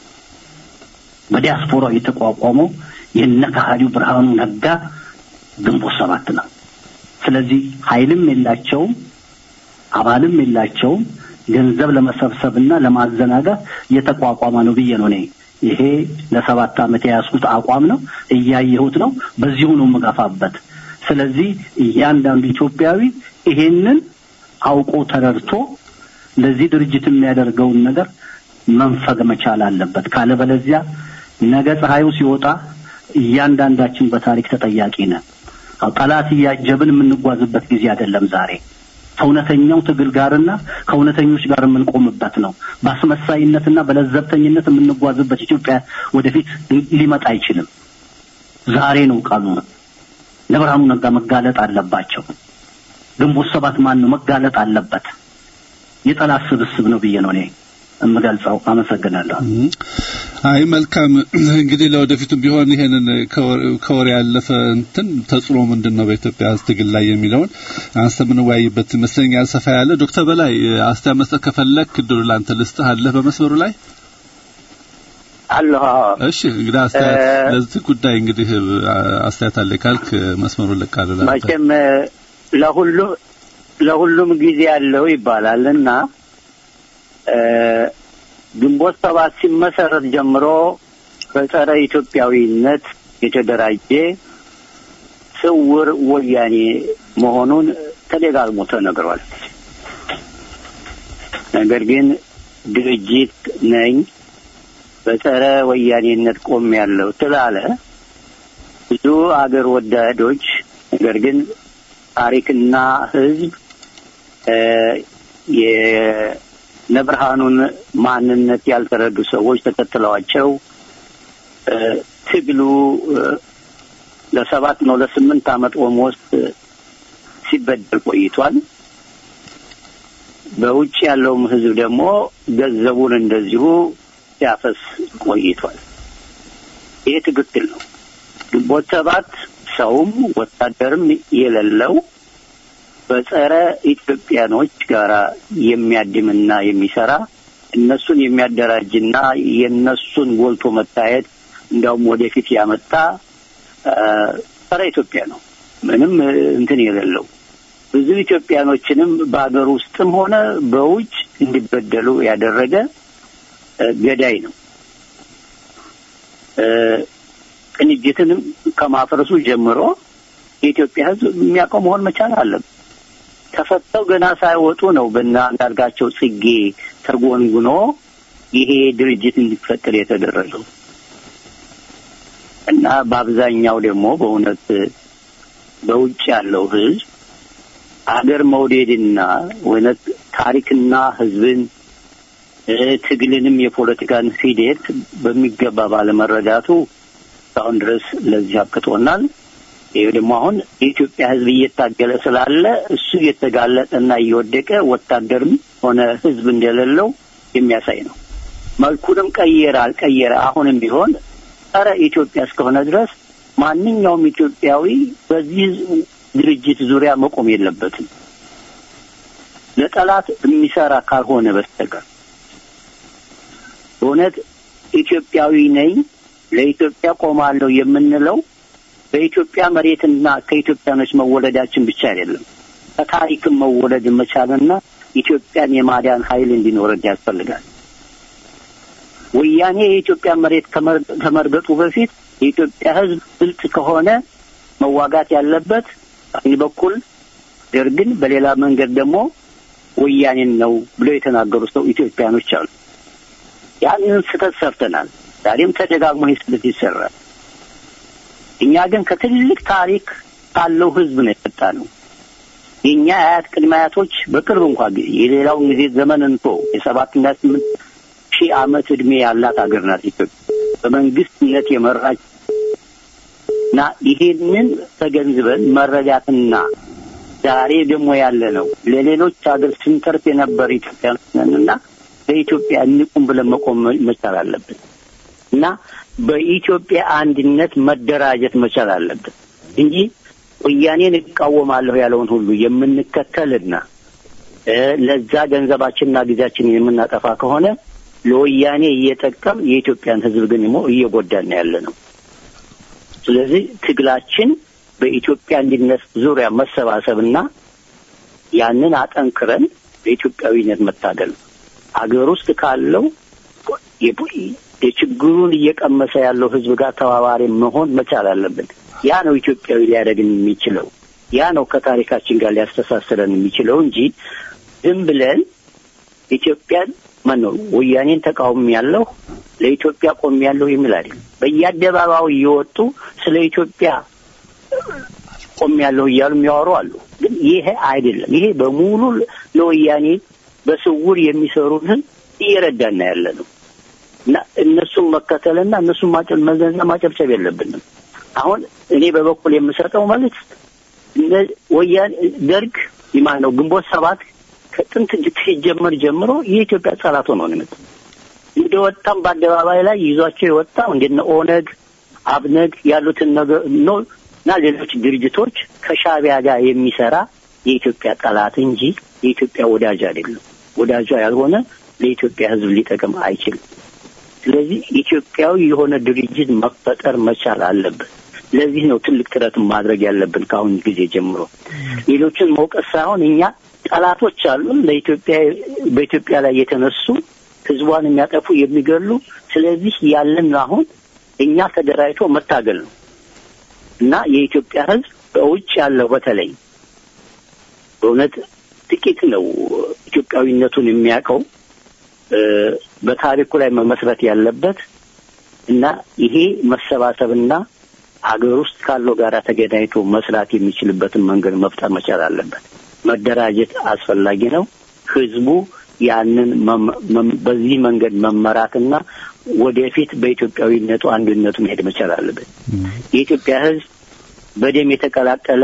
በዲያስፖራው የተቋቋመው የነ ከሃዲው ብርሃኑ ነጋ ግንቦት ሰባት ነው። ስለዚህ ኃይልም የላቸውም፣ አባልም የላቸውም። ገንዘብ ለመሰብሰብና ለማዘናጋት የተቋቋመ ነው ብዬ ነው እኔ ይሄ ለሰባት ዓመት የያዝኩት አቋም ነው። እያየሁት ነው። በዚሁ ነው የምገፋበት። ስለዚህ እያንዳንዱ ኢትዮጵያዊ ይሄንን አውቆ ተረድቶ ለዚህ ድርጅት የሚያደርገውን ነገር መንፈግ መቻል አለበት። ካለበለዚያ ነገ ፀሐዩ ሲወጣ እያንዳንዳችን በታሪክ ተጠያቂ ነን። ጠላት እያጀብን የምንጓዝበት ጊዜ አይደለም ዛሬ ከእውነተኛው ትግል ጋርና ከእውነተኞች ጋር የምንቆምበት ነው። በአስመሳይነትና በለዘብተኝነት የምንጓዝበት ኢትዮጵያ ወደፊት ሊመጣ አይችልም። ዛሬ ነው ቀኑ። ለብርሃኑ ነጋ መጋለጥ አለባቸው። ግንቦት ሰባት ማን ነው መጋለጥ አለበት። የጠላት ስብስብ ነው ብዬ ነው እኔ የምገልጸው። አመሰግናለሁ። አይ መልካም እንግዲህ ለወደፊቱ ቢሆን ይሄንን ከወሬ ያለፈ እንትን ተጽዕኖ ምንድን ነው በኢትዮጵያ ትግል ላይ የሚለውን አንስተ የምንወያይበት ይመስለኛል። ሰፋ ያለ ዶክተር በላይ አስተያየት መስጠት ከፈለክ እድሉ ላንተ ልስጥህ። አለህ በመስመሩ ላይ አለሁ። እሺ እንግዲህ አስተያየት ለዚህ ጉዳይ እንግዲህ አስተያየት አለ ካልክ መስመሩን ልቃለሁ። መቼም ለሁሉም ለሁሉም ጊዜ ያለው ይባላል እና ግንቦት ሰባት ሲመሰረት ጀምሮ በጸረ ኢትዮጵያዊነት የተደራጀ ስውር ወያኔ መሆኑን ተደጋግሞ ተነግሯል። ነገር ግን ድርጅት ነኝ በጸረ ወያኔነት ቆም ያለው ስላለ ብዙ አገር ወዳዶች ነገር ግን ታሪክና ሕዝብ የነብርሃኑን ማንነት ያልተረዱ ሰዎች ተከትለዋቸው ትግሉ ለሰባት ነው ለስምንት ዓመት ኦልሞስት ሲበደል ቆይቷል። በውጭ ያለውም ሕዝብ ደግሞ ገንዘቡን እንደዚሁ ሲያፈስ ቆይቷል። ይሄ ትክክል ነው። ግንቦት ሰባት ሰውም ወታደርም የሌለው በጸረ ኢትዮጵያኖች ጋራ የሚያድምና የሚሰራ እነሱን የሚያደራጅና የእነሱን ጎልቶ መታየት እንዲያውም ወደፊት ያመጣ ጸረ ኢትዮጵያ ነው። ምንም እንትን የሌለው ብዙ ኢትዮጵያኖችንም በሀገር ውስጥም ሆነ በውጭ እንዲበደሉ ያደረገ ገዳይ ነው። ቅንጅትንም ከማፍረሱ ጀምሮ የኢትዮጵያ ሕዝብ የሚያውቀው መሆን መቻል አለበት። ተፈተው ገና ሳይወጡ ነው በእነ አንዳርጋቸው ጽጌ ተጎንጉኖ ይሄ ድርጅት እንዲፈጠር የተደረገው እና በአብዛኛው ደግሞ በእውነት በውጭ ያለው ሕዝብ አገር መውደድና እውነት ታሪክና ሕዝብን ትግልንም የፖለቲካን ሂደት በሚገባ ባለመረዳቱ እስካሁን ድረስ ለዚህ አብቅቶናል። ይህ ደግሞ አሁን የኢትዮጵያ ሕዝብ እየታገለ ስላለ እሱ እየተጋለጠና እየወደቀ ወታደርም ሆነ ሕዝብ እንደሌለው የሚያሳይ ነው። መልኩንም ቀየረ አልቀየረ አሁንም ቢሆን ጸረ ኢትዮጵያ እስከሆነ ድረስ ማንኛውም ኢትዮጵያዊ በዚህ ድርጅት ዙሪያ መቆም የለበትም ለጠላት የሚሰራ ካልሆነ በስተቀር በእውነት ኢትዮጵያዊ ነኝ ለኢትዮጵያ ቆማለሁ የምንለው በኢትዮጵያ መሬትና ከኢትዮጵያኖች መወለዳችን ብቻ አይደለም። ከታሪክም መወለድ መቻልና ኢትዮጵያን የማዳን ኃይል እንዲኖረን ያስፈልጋል። ወያኔ የኢትዮጵያ መሬት ከመርገጡ በፊት የኢትዮጵያ ሕዝብ ብልጥ ከሆነ መዋጋት ያለበት በአንድ በኩል ደርግን፣ በሌላ መንገድ ደግሞ ወያኔን ነው ብለው የተናገሩ ሰው ኢትዮጵያኖች አሉ። ያንን ስህተት ሰርተናል። ዛሬም ተደጋግሞ ይህ ስህተት ይሰራል። እኛ ግን ከትልቅ ታሪክ ካለው ህዝብ ነው የመጣ ነው። የእኛ አያት ቅድመ አያቶች በቅርብ እንኳ ጊዜ የሌላውን ጊዜ ዘመን እንቶ የሰባትና ስምንት ሺህ ዓመት ዕድሜ ያላት ሀገር ናት ኢትዮጵያ በመንግስትነት የመራች እና ይሄንን ተገንዝበን መረዳትና ዛሬ ደግሞ ያለ ነው ለሌሎች ሀገር ስንተርፍ የነበር ኢትዮጵያኖች ነንና ለኢትዮጵያ እንቁም ብለን መቆም መቻል አለብን እና በኢትዮጵያ አንድነት መደራጀት መቻል አለብን እንጂ ወያኔን እቃወማለሁ ያለውን ሁሉ የምንከተልና ለዛ ገንዘባችንና ጊዜያችንን የምናጠፋ ከሆነ ለወያኔ እየጠቀም የኢትዮጵያን ሕዝብ ግን ደግሞ እየጎዳን ያለ ነው። ስለዚህ ትግላችን በኢትዮጵያ አንድነት ዙሪያ መሰባሰብና ያንን አጠንክረን በኢትዮጵያዊነት መታገል ነው። ሀገር ውስጥ ካለው የችግሩን እየቀመሰ ያለው ህዝብ ጋር ተባባሪ መሆን መቻል አለብን። ያ ነው ኢትዮጵያዊ ሊያደርግን የሚችለው። ያ ነው ከታሪካችን ጋር ሊያስተሳስረን የሚችለው እንጂ ዝም ብለን ኢትዮጵያን ማነው ወያኔን ተቃውሞ ያለው ለኢትዮጵያ ቆም ያለው የሚል አይደለም። በየአደባባዩ እየወጡ ስለ ኢትዮጵያ ቆም ያለው እያሉ የሚያወሩ አሉ። ግን ይሄ አይደለም። ይሄ በሙሉ ለወያኔ በስውር የሚሰሩትን እየረዳና ያለ ነው እና እነሱን መከተልና እነሱን ማጨል መዘንና ማጨብጨብ የለብንም። አሁን እኔ በበኩል የምሰጠው መልዕክት ወያኔ ደርግ ማን ነው ግንቦት ሰባት ከጥንት ሲጀመር ጀምሮ የኢትዮጵያ ጠላት ሆኖ ነው የመጣው። እንደወጣም በአደባባይ ላይ ይዟቸው የወጣው እንደነ ኦነግ፣ አብነግ ያሉትን ነገር ነው እና ሌሎች ድርጅቶች ከሻዕቢያ ጋር የሚሰራ የኢትዮጵያ ጠላት እንጂ የኢትዮጵያ ወዳጅ አይደለም። ወዳጇ ያልሆነ ለኢትዮጵያ ሕዝብ ሊጠቅም አይችልም። ስለዚህ ኢትዮጵያዊ የሆነ ድርጅት መፈጠር መቻል አለበት። ለዚህ ነው ትልቅ ጥረት ማድረግ ያለብን ከአሁን ጊዜ ጀምሮ። ሌሎችን መውቀስ ሳይሆን እኛ ጠላቶች አሉን ለኢትዮጵያ በኢትዮጵያ ላይ የተነሱ ህዝቧን የሚያጠፉ የሚገሉ። ስለዚህ ያለን አሁን እኛ ተደራጅቶ መታገል ነው እና የኢትዮጵያ ህዝብ በውጭ ያለው በተለይ በእውነት ጥቂት ነው ኢትዮጵያዊነቱን የሚያውቀው በታሪኩ ላይ መመስረት ያለበት እና ይሄ መሰባሰብና ሀገር ውስጥ ካለው ጋር ተገናኝቶ መስራት የሚችልበትን መንገድ መፍጠር መቻል አለበት። መደራጀት አስፈላጊ ነው። ህዝቡ ያንን በዚህ መንገድ መመራትና ወደፊት በኢትዮጵያዊነቱ አንድነቱ መሄድ መቻል አለበት። የኢትዮጵያ ህዝብ በደም የተቀላቀለ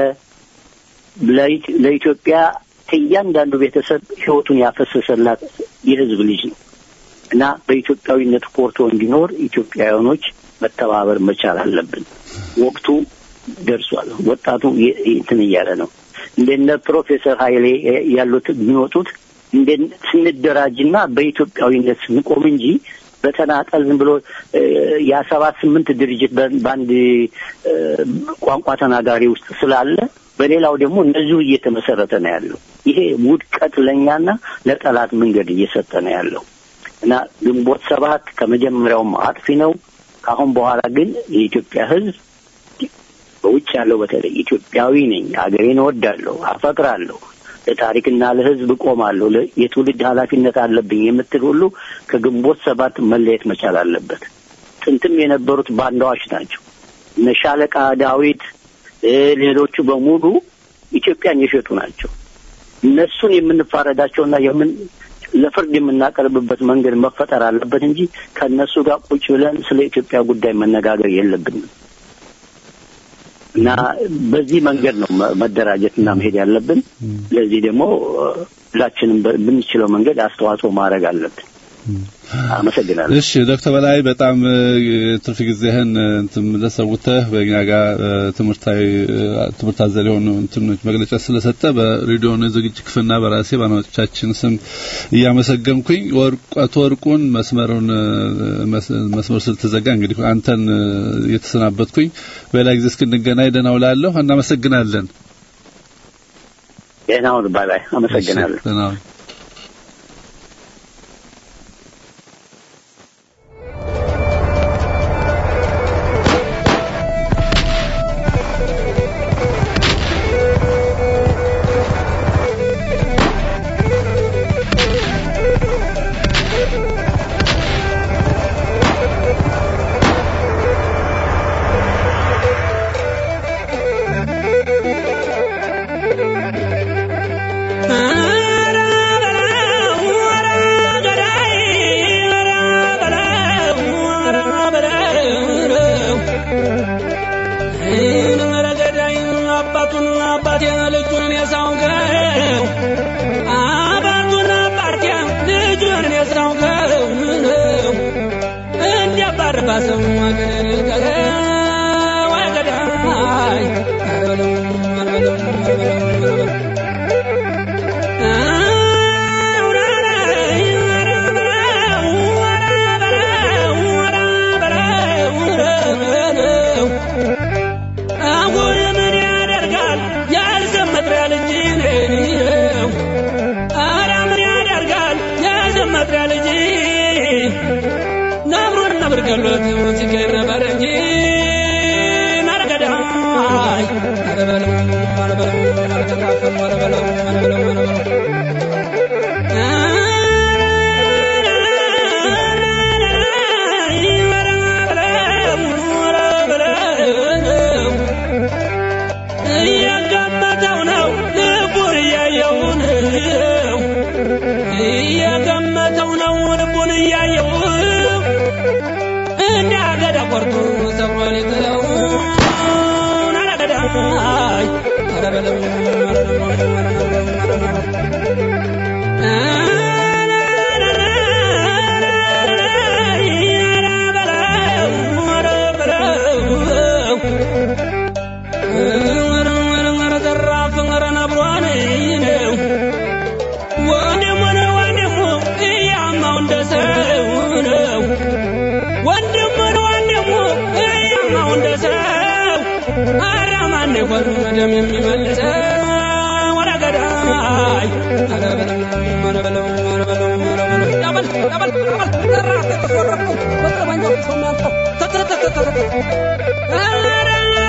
ለኢትዮጵያ ከእያንዳንዱ ቤተሰብ ህይወቱን ያፈሰሰላት የህዝብ ልጅ ነው እና በኢትዮጵያዊነት ኮርቶ እንዲኖር ኢትዮጵያውያኖች መተባበር መቻል አለብን። ወቅቱ ደርሷል። ወጣቱ እንትን እያለ ነው። እንደነ ፕሮፌሰር ኃይሌ ያሉት የሚወጡት እንደ ስንደራጅና በኢትዮጵያዊነት ስንቆም እንጂ በተናጠል ዝም ብሎ የሰባት ስምንት ድርጅት በአንድ ቋንቋ ተናጋሪ ውስጥ ስላለ በሌላው ደግሞ እነዚሁ እየተመሰረተ ነው ያለው። ይሄ ውድቀት ለእኛና ለጠላት መንገድ እየሰጠ ነው ያለው እና ግንቦት ሰባት ከመጀመሪያውም አጥፊ ነው። ከአሁን በኋላ ግን የኢትዮጵያ ህዝብ በውጭ ያለው በተለይ ኢትዮጵያዊ ነኝ፣ ሀገሬን እወዳለሁ፣ አፈቅራለሁ፣ ለታሪክና ለህዝብ እቆማለሁ፣ የትውልድ ኃላፊነት አለብኝ የምትል ሁሉ ከግንቦት ሰባት መለየት መቻል አለበት። ጥንትም የነበሩት ባንዳዎች ናቸው። እነ ሻለቃ ዳዊት ሌሎቹ በሙሉ ኢትዮጵያን የሸጡ ናቸው። እነሱን የምንፋረዳቸውና የምን ለፍርድ የምናቀርብበት መንገድ መፈጠር አለበት እንጂ ከእነሱ ጋር ቁጭ ብለን ስለ ኢትዮጵያ ጉዳይ መነጋገር የለብንም እና በዚህ መንገድ ነው መደራጀትና መሄድ ያለብን። ለዚህ ደግሞ ሁላችንም በምንችለው መንገድ አስተዋጽኦ ማድረግ አለብን። አመሰግናለሁ። እሺ ዶክተር በላይ በጣም ትርፍ ጊዜህን እንትን ለሰውተህ በእኛ ጋር ትምህርታዊ ትምህርት አዘል የሆኑ እንትኖች መግለጫ ስለሰጠ በሬዲዮ ዝግጅት ክፍልና በራሴ በአድማጮቻችን ስም እያመሰገንኩኝ ወርቀት ወርቁን መስመሩን መስመር ስለተዘጋ እንግዲህ አንተን እየተሰናበትኩኝ በሌላ ጊዜ እስክንገናኝ ደህና ውላለሁ። እናመሰግናለን። ደህና ሁን። ባይ ባይ። አመሰግናለሁ። ደህና ሁን። እንዳይሆን ደም የሚመልሰው ወደ ገዳይ ኧረ በለው ኧረ በለው ኧረ በለው ኧረ በለው ያበል ያበል ያበል ዘራፍ ተወረቁ በጠመንጃው ሰው የሚያልቀው ተተተተተተ ኧረ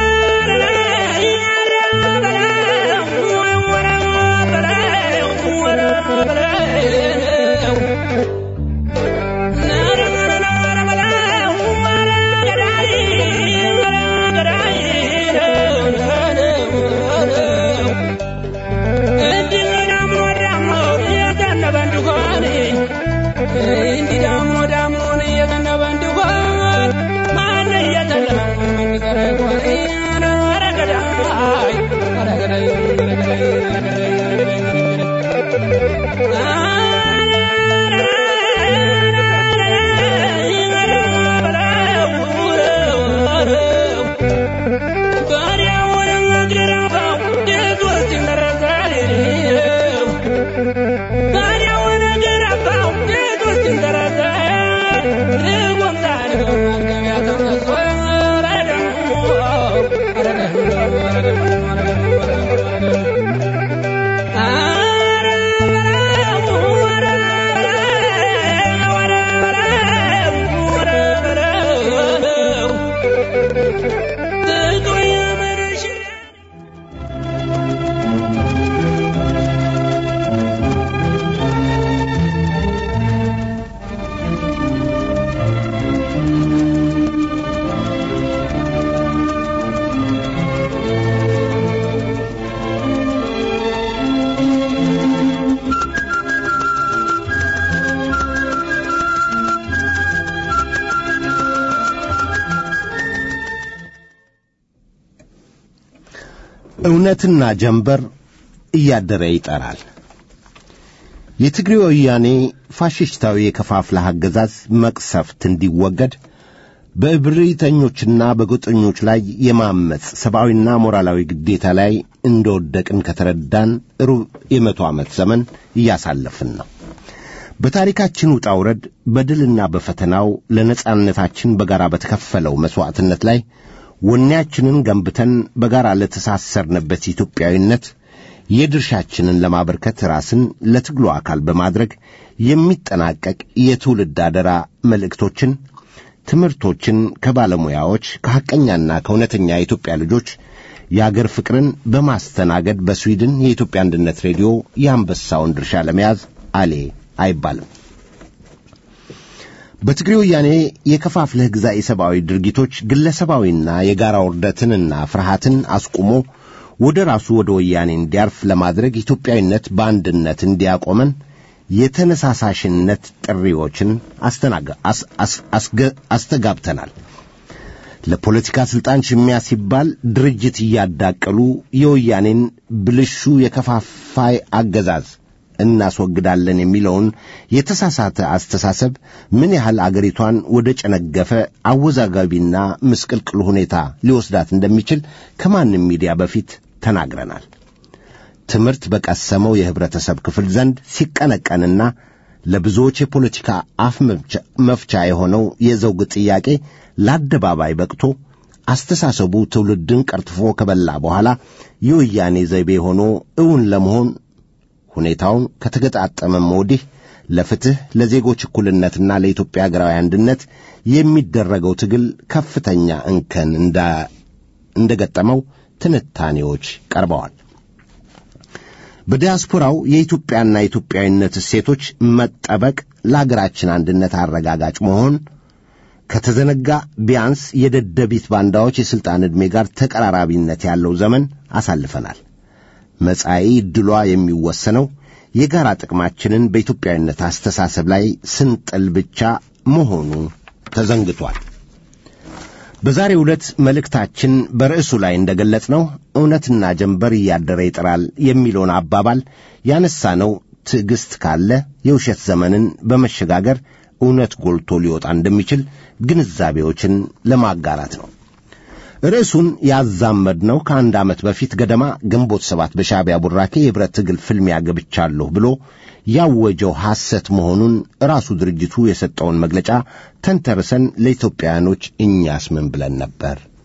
እንዲህ ዳሞ ዳሞን እየዘነበ እንዲሆን ማን እየተለመ መንገረ ሆነ ኧረ ገዳይ ኧረ ገዳይ ኧረ ገዳይ ኧረ ገዳይ ኧረ ገዳይ እውነትና ጀንበር እያደረ ይጠራል። የትግሬ ወያኔ ፋሽስታዊ የከፋፍለህ አገዛዝ መቅሰፍት እንዲወገድ በእብሪተኞችና በጎጠኞች ላይ የማመፅ ሰብአዊና ሞራላዊ ግዴታ ላይ እንደወደቅን ከተረዳን ሩብ የመቶ ዓመት ዘመን እያሳለፍን ነው። በታሪካችን ውጣ ውረድ በድልና በፈተናው ለነጻነታችን በጋራ በተከፈለው መሥዋዕትነት ላይ ወኔያችንን ገንብተን በጋራ ለተሳሰርንበት ኢትዮጵያዊነት የድርሻችንን ለማበርከት ራስን ለትግሉ አካል በማድረግ የሚጠናቀቅ የትውልድ አደራ መልእክቶችን፣ ትምህርቶችን ከባለሙያዎች ከሐቀኛና ከእውነተኛ የኢትዮጵያ ልጆች የአገር ፍቅርን በማስተናገድ በስዊድን የኢትዮጵያ አንድነት ሬዲዮ የአንበሳውን ድርሻ ለመያዝ አሌ አይባልም። በትግሬ ወያኔ የከፋፍለህ ግዛ የሰብአዊ ድርጊቶች ግለሰባዊና የጋራ ውርደትንና ፍርሃትን አስቁሞ ወደ ራሱ ወደ ወያኔ እንዲያርፍ ለማድረግ ኢትዮጵያዊነት በአንድነት እንዲያቆመን የተነሳሳሽነት ጥሪዎችን አስተጋብተናል። ለፖለቲካ ሥልጣን ሽሚያ ሲባል ድርጅት እያዳቀሉ የወያኔን ብልሹ የከፋፋይ አገዛዝ እናስወግዳለን የሚለውን የተሳሳተ አስተሳሰብ ምን ያህል አገሪቷን ወደ ጨነገፈ አወዛጋቢና ምስቅልቅል ሁኔታ ሊወስዳት እንደሚችል ከማንም ሚዲያ በፊት ተናግረናል። ትምህርት በቀሰመው የህብረተሰብ ክፍል ዘንድ ሲቀነቀንና ለብዙዎች የፖለቲካ አፍ መፍቻ የሆነው የዘውግ ጥያቄ ለአደባባይ በቅቶ አስተሳሰቡ ትውልድን ቀርጥፎ ከበላ በኋላ የወያኔ ዘይቤ ሆኖ እውን ለመሆን ሁኔታውን ከተገጣጠመም ወዲህ ለፍትሕ ለዜጎች እኩልነትና ለኢትዮጵያ ሀገራዊ አንድነት የሚደረገው ትግል ከፍተኛ እንከን እንደገጠመው ትንታኔዎች ቀርበዋል። በዲያስፖራው የኢትዮጵያና የኢትዮጵያዊነት እሴቶች መጠበቅ ለአገራችን አንድነት አረጋጋጭ መሆን ከተዘነጋ ቢያንስ የደደቢት ባንዳዎች የሥልጣን ዕድሜ ጋር ተቀራራቢነት ያለው ዘመን አሳልፈናል። መጻኢ ዕድሏ የሚወሰነው የጋራ ጥቅማችንን በኢትዮጵያዊነት አስተሳሰብ ላይ ስንጥል ብቻ መሆኑ ተዘንግቷል። በዛሬው ዕለት መልእክታችን በርዕሱ ላይ እንደገለጽ ነው እውነትና ጀንበር እያደረ ይጥራል የሚለውን አባባል ያነሳነው ትዕግሥት ካለ የውሸት ዘመንን በመሸጋገር እውነት ጎልቶ ሊወጣ እንደሚችል ግንዛቤዎችን ለማጋራት ነው። ርዕሱን ያዛመድነው ከአንድ ዓመት በፊት ገደማ ግንቦት ሰባት በሻዕቢያ ቡራኬ የኅብረት ትግል ፍልሚያ ገብቻለሁ ብሎ ያወጀው ሐሰት መሆኑን ራሱ ድርጅቱ የሰጠውን መግለጫ ተንተርሰን ለኢትዮጵያውያኖች እኛስ ምን ብለን ነበር?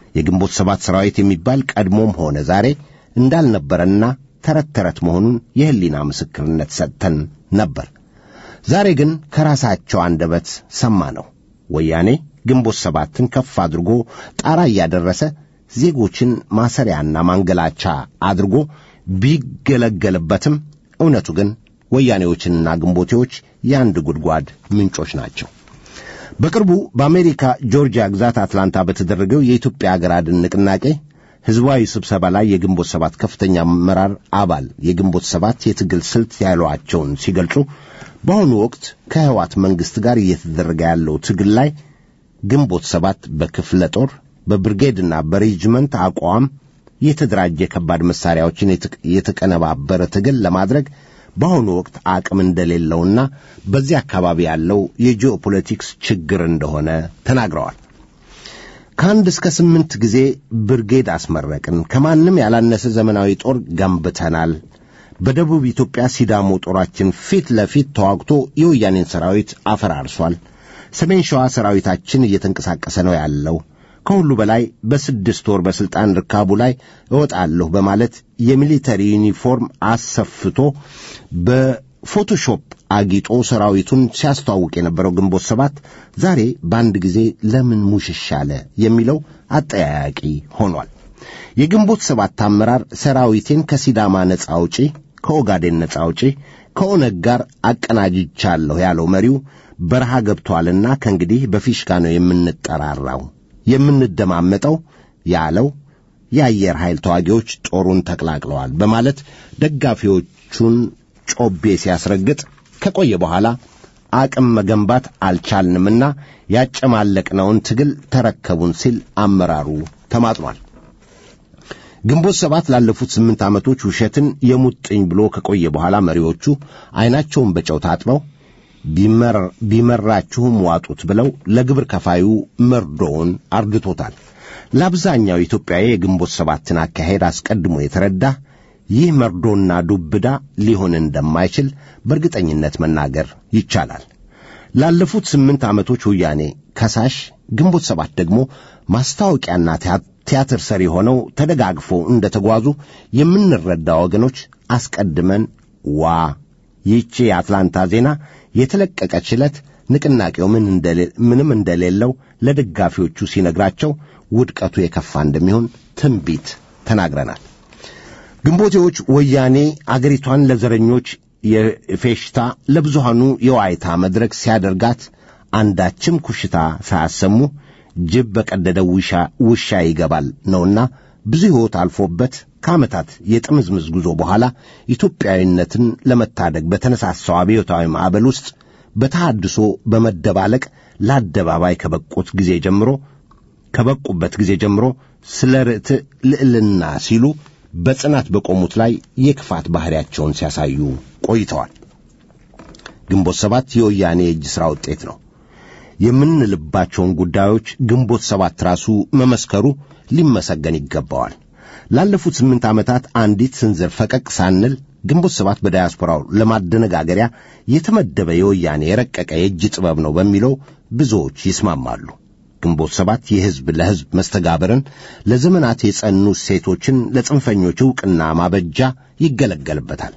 የግንቦት ሰባት ሰራዊት የሚባል ቀድሞም ሆነ ዛሬ እንዳልነበረና ተረት ተረት መሆኑን የሕሊና ምስክርነት ሰጥተን ነበር። ዛሬ ግን ከራሳቸው አንደበት ሰማ ነው። ወያኔ ግንቦት ሰባትን ከፍ አድርጎ ጣራ እያደረሰ ዜጎችን ማሰሪያና ማንገላቻ አድርጎ ቢገለገልበትም እውነቱ ግን ወያኔዎችንና ግንቦቴዎች የአንድ ጉድጓድ ምንጮች ናቸው። በቅርቡ በአሜሪካ ጆርጂያ ግዛት አትላንታ በተደረገው የኢትዮጵያ አገር አድን ንቅናቄ ሕዝባዊ ስብሰባ ላይ የግንቦት ሰባት ከፍተኛ አመራር አባል የግንቦት ሰባት የትግል ስልት ያሏቸውን ሲገልጹ በአሁኑ ወቅት ከህዋት መንግሥት ጋር እየተደረገ ያለው ትግል ላይ ግንቦት ሰባት በክፍለ ጦር በብርጌድና በሬጅመንት አቋም የተደራጀ ከባድ መሳሪያዎችን የተቀነባበረ ትግል ለማድረግ በአሁኑ ወቅት አቅም እንደሌለውና በዚህ አካባቢ ያለው የጂኦፖለቲክስ ችግር እንደሆነ ተናግረዋል። ከአንድ እስከ ስምንት ጊዜ ብርጌድ አስመረቅን፣ ከማንም ያላነሰ ዘመናዊ ጦር ገንብተናል። በደቡብ ኢትዮጵያ ሲዳሞ ጦራችን ፊት ለፊት ተዋግቶ የወያኔን ሰራዊት አፈራርሷል። ሰሜን ሸዋ ሰራዊታችን እየተንቀሳቀሰ ነው ያለው። ከሁሉ በላይ በስድስት ወር በሥልጣን ርካቡ ላይ እወጣለሁ በማለት የሚሊተሪ ዩኒፎርም አሰፍቶ በፎቶሾፕ አጊጦ ሰራዊቱን ሲያስተዋውቅ የነበረው ግንቦት ሰባት ዛሬ በአንድ ጊዜ ለምን ሙሽሽ አለ የሚለው አጠያያቂ ሆኗል። የግንቦት ሰባት አመራር ሰራዊቴን ከሲዳማ ነጻ አውጪ፣ ከኦጋዴን ነጻ አውጪ፣ ከኦነግ ጋር አቀናጅቻለሁ ያለው መሪው በረሃ ገብቷልና ከእንግዲህ በፊሽካ ነው የምንጠራራው የምንደማመጠው ያለው የአየር ኃይል ተዋጊዎች ጦሩን ተቀላቅለዋል በማለት ደጋፊዎቹን ጮቤ ሲያስረግጥ ከቆየ በኋላ አቅም መገንባት አልቻልንምና ያጨማለቅነውን ትግል ተረከቡን ሲል አመራሩ ተማጥኗል። ግንቦት ሰባት ላለፉት ስምንት ዓመቶች ውሸትን የሙጥኝ ብሎ ከቆየ በኋላ መሪዎቹ ዐይናቸውን በጨው ታጥበው ቢመራችሁም ዋጡት ብለው ለግብር ከፋዩ መርዶውን አርድቶታል። ለአብዛኛው ኢትዮጵያዊ የግንቦት ሰባትን አካሄድ አስቀድሞ የተረዳ ይህ መርዶና ዱብዳ ሊሆን እንደማይችል በእርግጠኝነት መናገር ይቻላል። ላለፉት ስምንት ዓመቶች ወያኔ ከሳሽ፣ ግንቦት ሰባት ደግሞ ማስታወቂያና ቲያትር ሰሪ ሆነው ተደጋግፈው እንደ ተጓዙ የምንረዳ ወገኖች አስቀድመን ዋ ይህቺ የአትላንታ ዜና የተለቀቀች ዕለት ንቅናቄው ምንም እንደሌለው ለደጋፊዎቹ ሲነግራቸው ውድቀቱ የከፋ እንደሚሆን ትንቢት ተናግረናል። ግንቦቴዎች ወያኔ አገሪቷን ለዘረኞች የፌሽታ ለብዙሃኑ የዋይታ መድረክ ሲያደርጋት አንዳችም ኩሽታ ሳያሰሙ ጅብ በቀደደው ውሻ ይገባል ነውና ብዙ ሕይወት አልፎበት ከዓመታት የጥምዝምዝ ጉዞ በኋላ ኢትዮጵያዊነትን ለመታደግ በተነሳሳው አብዮታዊ ማዕበል ውስጥ በተሃድሶ በመደባለቅ ለአደባባይ ከበቁት ጊዜ ጀምሮ ከበቁበት ጊዜ ጀምሮ ስለ ርትዕ ልዕልና ሲሉ በጽናት በቆሙት ላይ የክፋት ባሕሪያቸውን ሲያሳዩ ቆይተዋል። ግንቦት ሰባት የወያኔ የእጅ ሥራ ውጤት ነው የምንልባቸውን ጉዳዮች ግንቦት ሰባት ራሱ መመስከሩ ሊመሰገን ይገባዋል። ላለፉት ስምንት ዓመታት አንዲት ስንዝር ፈቀቅ ሳንል ግንቦት ሰባት በዳያስፖራው ለማደነጋገሪያ የተመደበ የወያኔ የረቀቀ የእጅ ጥበብ ነው በሚለው ብዙዎች ይስማማሉ። ግንቦት ሰባት የሕዝብ ለሕዝብ መስተጋብርን፣ ለዘመናት የጸኑ ሴቶችን ለጽንፈኞች ዕውቅና ማበጃ ይገለገልበታል።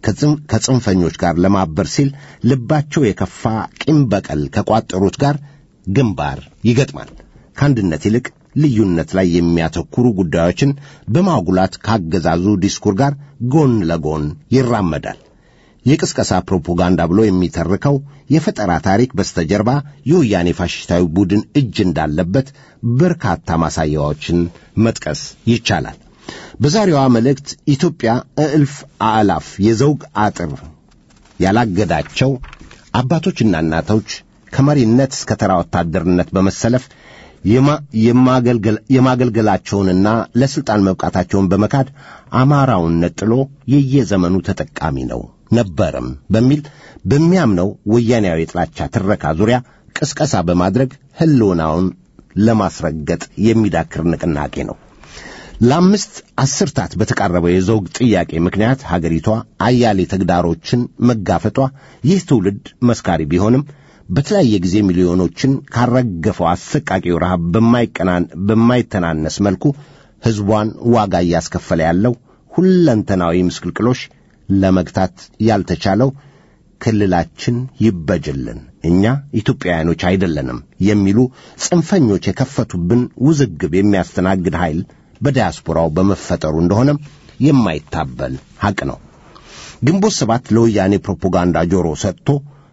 ከጽንፈኞች ጋር ለማበር ሲል ልባቸው የከፋ ቂም በቀል ከቋጠሩት ጋር ግንባር ይገጥማል። ከአንድነት ይልቅ ልዩነት ላይ የሚያተኩሩ ጉዳዮችን በማጉላት ካገዛዙ ዲስኩር ጋር ጎን ለጎን ይራመዳል። የቅስቀሳ ፕሮፓጋንዳ ብሎ የሚተርከው የፈጠራ ታሪክ በስተጀርባ የወያኔ ፋሽስታዊ ቡድን እጅ እንዳለበት በርካታ ማሳያዎችን መጥቀስ ይቻላል። በዛሬዋ መልእክት ኢትዮጵያ እልፍ አእላፍ የዘውግ አጥር ያላገዳቸው አባቶችና እናቶች ከመሪነት እስከ ተራ ወታደርነት በመሰለፍ የማገልገላቸውንና ለሥልጣን መብቃታቸውን በመካድ አማራውን ነጥሎ የየዘመኑ ተጠቃሚ ነው ነበርም በሚል በሚያምነው ወያኔያዊ የጥላቻ ትረካ ዙሪያ ቅስቀሳ በማድረግ ሕልውናውን ለማስረገጥ የሚዳክር ንቅናቄ ነው። ለአምስት አስርታት በተቃረበው የዘውግ ጥያቄ ምክንያት ሀገሪቷ አያሌ ተግዳሮችን መጋፈጧ ይህ ትውልድ መስካሪ ቢሆንም በተለያየ ጊዜ ሚሊዮኖችን ካረገፈው አሰቃቂው ረሃብ በማይተናነስ መልኩ ሕዝቧን ዋጋ እያስከፈለ ያለው ሁለንተናዊ ምስቅልቅሎሽ ለመግታት ያልተቻለው ክልላችን ይበጅልን፣ እኛ ኢትዮጵያውያኖች አይደለንም የሚሉ ጽንፈኞች የከፈቱብን ውዝግብ የሚያስተናግድ ኃይል በዲያስፖራው በመፈጠሩ እንደሆነም የማይታበል ሐቅ ነው። ግንቦት ሰባት ለወያኔ ፕሮፓጋንዳ ጆሮ ሰጥቶ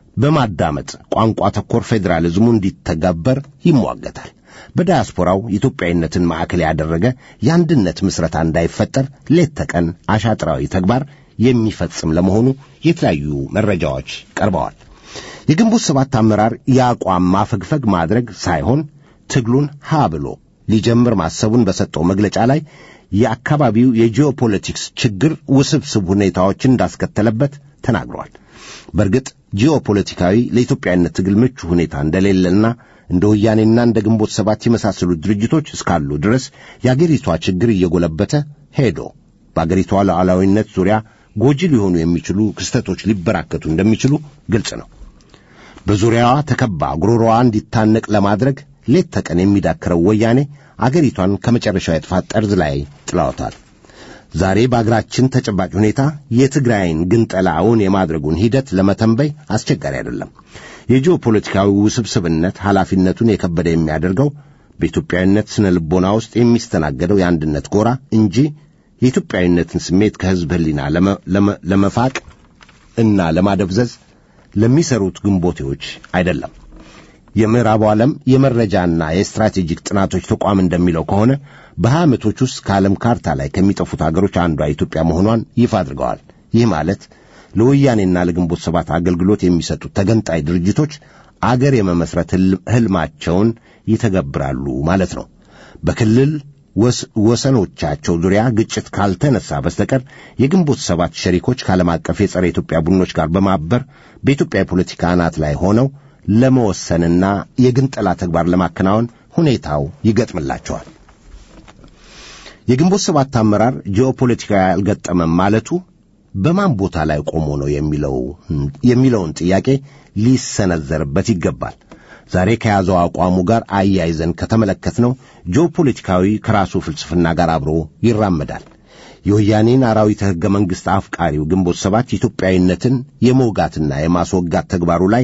በማዳመጥ ቋንቋ ተኮር ፌዴራሊዝሙ እንዲተገበር ይሟገታል። በዳያስፖራው ኢትዮጵያዊነትን ማዕከል ያደረገ የአንድነት ምስረታ እንዳይፈጠር ሌት ተቀን አሻጥራዊ ተግባር የሚፈጽም ለመሆኑ የተለያዩ መረጃዎች ቀርበዋል። የግንቦት ሰባት አመራር የአቋም ማፈግፈግ ማድረግ ሳይሆን ትግሉን ሀ ብሎ ሊጀምር ማሰቡን በሰጠው መግለጫ ላይ የአካባቢው የጂኦፖለቲክስ ችግር ውስብስብ ሁኔታዎችን እንዳስከተለበት ተናግሯል። በእርግጥ ጂኦፖለቲካዊ ለኢትዮጵያዊነት ትግል ምቹ ሁኔታ እንደሌለና እንደ ወያኔና እንደ ግንቦት ሰባት የመሳሰሉት ድርጅቶች እስካሉ ድረስ የአገሪቷ ችግር እየጎለበተ ሄዶ በአገሪቷ ሉዓላዊነት ዙሪያ ጎጂ ሊሆኑ የሚችሉ ክስተቶች ሊበራከቱ እንደሚችሉ ግልጽ ነው። በዙሪያዋ ተከባ ጉሮሮዋ እንዲታነቅ ለማድረግ ሌት ተቀን የሚዳክረው ወያኔ አገሪቷን ከመጨረሻው የጥፋት ጠርዝ ላይ ጥላውታል። ዛሬ በአገራችን ተጨባጭ ሁኔታ የትግራይን ግንጠላ እውን የማድረጉን ሂደት ለመተንበይ አስቸጋሪ አይደለም። የጂኦፖለቲካዊ ውስብስብነት ኃላፊነቱን የከበደ የሚያደርገው በኢትዮጵያዊነት ስነ ልቦና ውስጥ የሚስተናገደው የአንድነት ጎራ እንጂ የኢትዮጵያዊነትን ስሜት ከሕዝብ ሕሊና ለመፋቅ እና ለማደብዘዝ ለሚሰሩት ግንቦቴዎች አይደለም። የምዕራቡ ዓለም የመረጃና የስትራቴጂክ ጥናቶች ተቋም እንደሚለው ከሆነ በሀያ ዓመቶች ውስጥ ከዓለም ካርታ ላይ ከሚጠፉት አገሮች አንዷ ኢትዮጵያ መሆኗን ይፋ አድርገዋል። ይህ ማለት ለወያኔና ለግንቦት ሰባት አገልግሎት የሚሰጡት ተገንጣይ ድርጅቶች አገር የመመስረት ሕልማቸውን ይተገብራሉ ማለት ነው። በክልል ወሰኖቻቸው ዙሪያ ግጭት ካልተነሳ በስተቀር የግንቦት ሰባት ሸሪኮች ከዓለም አቀፍ የጸረ ኢትዮጵያ ቡድኖች ጋር በማበር በኢትዮጵያ የፖለቲካ አናት ላይ ሆነው ለመወሰንና የግንጠላ ተግባር ለማከናወን ሁኔታው ይገጥምላቸዋል። የግንቦት ሰባት አመራር ጂኦፖለቲካዊ አልገጠመም ማለቱ በማን ቦታ ላይ ቆሞ ነው የሚለውን ጥያቄ ሊሰነዘርበት ይገባል። ዛሬ ከያዘው አቋሙ ጋር አያይዘን ከተመለከትነው ጂኦፖለቲካዊ ከራሱ ፍልስፍና ጋር አብሮ ይራመዳል። የወያኔን አራዊተ ሕገ መንግሥት አፍቃሪው ግንቦት ሰባት ኢትዮጵያዊነትን የመውጋትና የማስወጋት ተግባሩ ላይ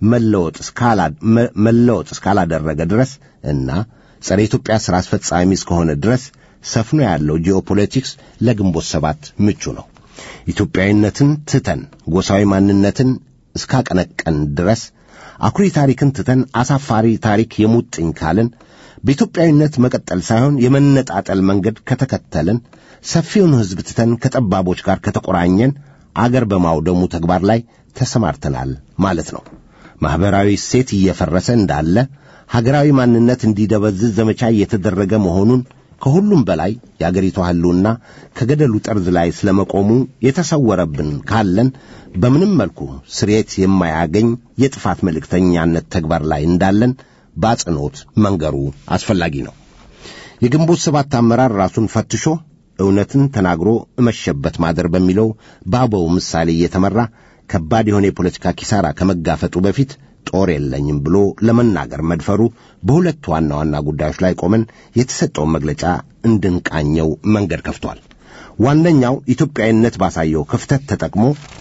መለወጥ እስካላደረገ ድረስ እና ጸረ ኢትዮጵያ ሥራ አስፈጻሚ እስከሆነ ድረስ ሰፍኖ ያለው ጂኦፖለቲክስ ለግንቦት ሰባት ምቹ ነው። ኢትዮጵያዊነትን ትተን ጎሳዊ ማንነትን እስካቀነቀን ድረስ አኩሪ ታሪክን ትተን አሳፋሪ ታሪክ የሙጥኝ ካልን በኢትዮጵያዊነት መቀጠል ሳይሆን የመነጣጠል መንገድ ከተከተልን ሰፊውን ሕዝብ ትተን ከጠባቦች ጋር ከተቆራኘን አገር በማውደሙ ተግባር ላይ ተሰማርተናል ማለት ነው። ማኅበራዊ እሴት እየፈረሰ እንዳለ ሀገራዊ ማንነት እንዲደበዝዝ ዘመቻ እየተደረገ መሆኑን ከሁሉም በላይ የአገሪቷ ሕልውና ከገደሉ ጠርዝ ላይ ስለመቆሙ የተሰወረብን ካለን በምንም መልኩ ስርየት የማያገኝ የጥፋት መልእክተኛነት ተግባር ላይ እንዳለን በአጽንኦት መንገሩ አስፈላጊ ነው። የግንቦት ሰባት አመራር ራሱን ፈትሾ እውነትን ተናግሮ እመሸበት ማደር በሚለው በአበው ምሳሌ እየተመራ ከባድ የሆነ የፖለቲካ ኪሳራ ከመጋፈጡ በፊት ጦር የለኝም ብሎ ለመናገር መድፈሩ በሁለት ዋና ዋና ጉዳዮች ላይ ቆመን የተሰጠውን መግለጫ እንድንቃኘው መንገድ ከፍቷል። ዋነኛው ኢትዮጵያዊነት ባሳየው ክፍተት ተጠቅሞ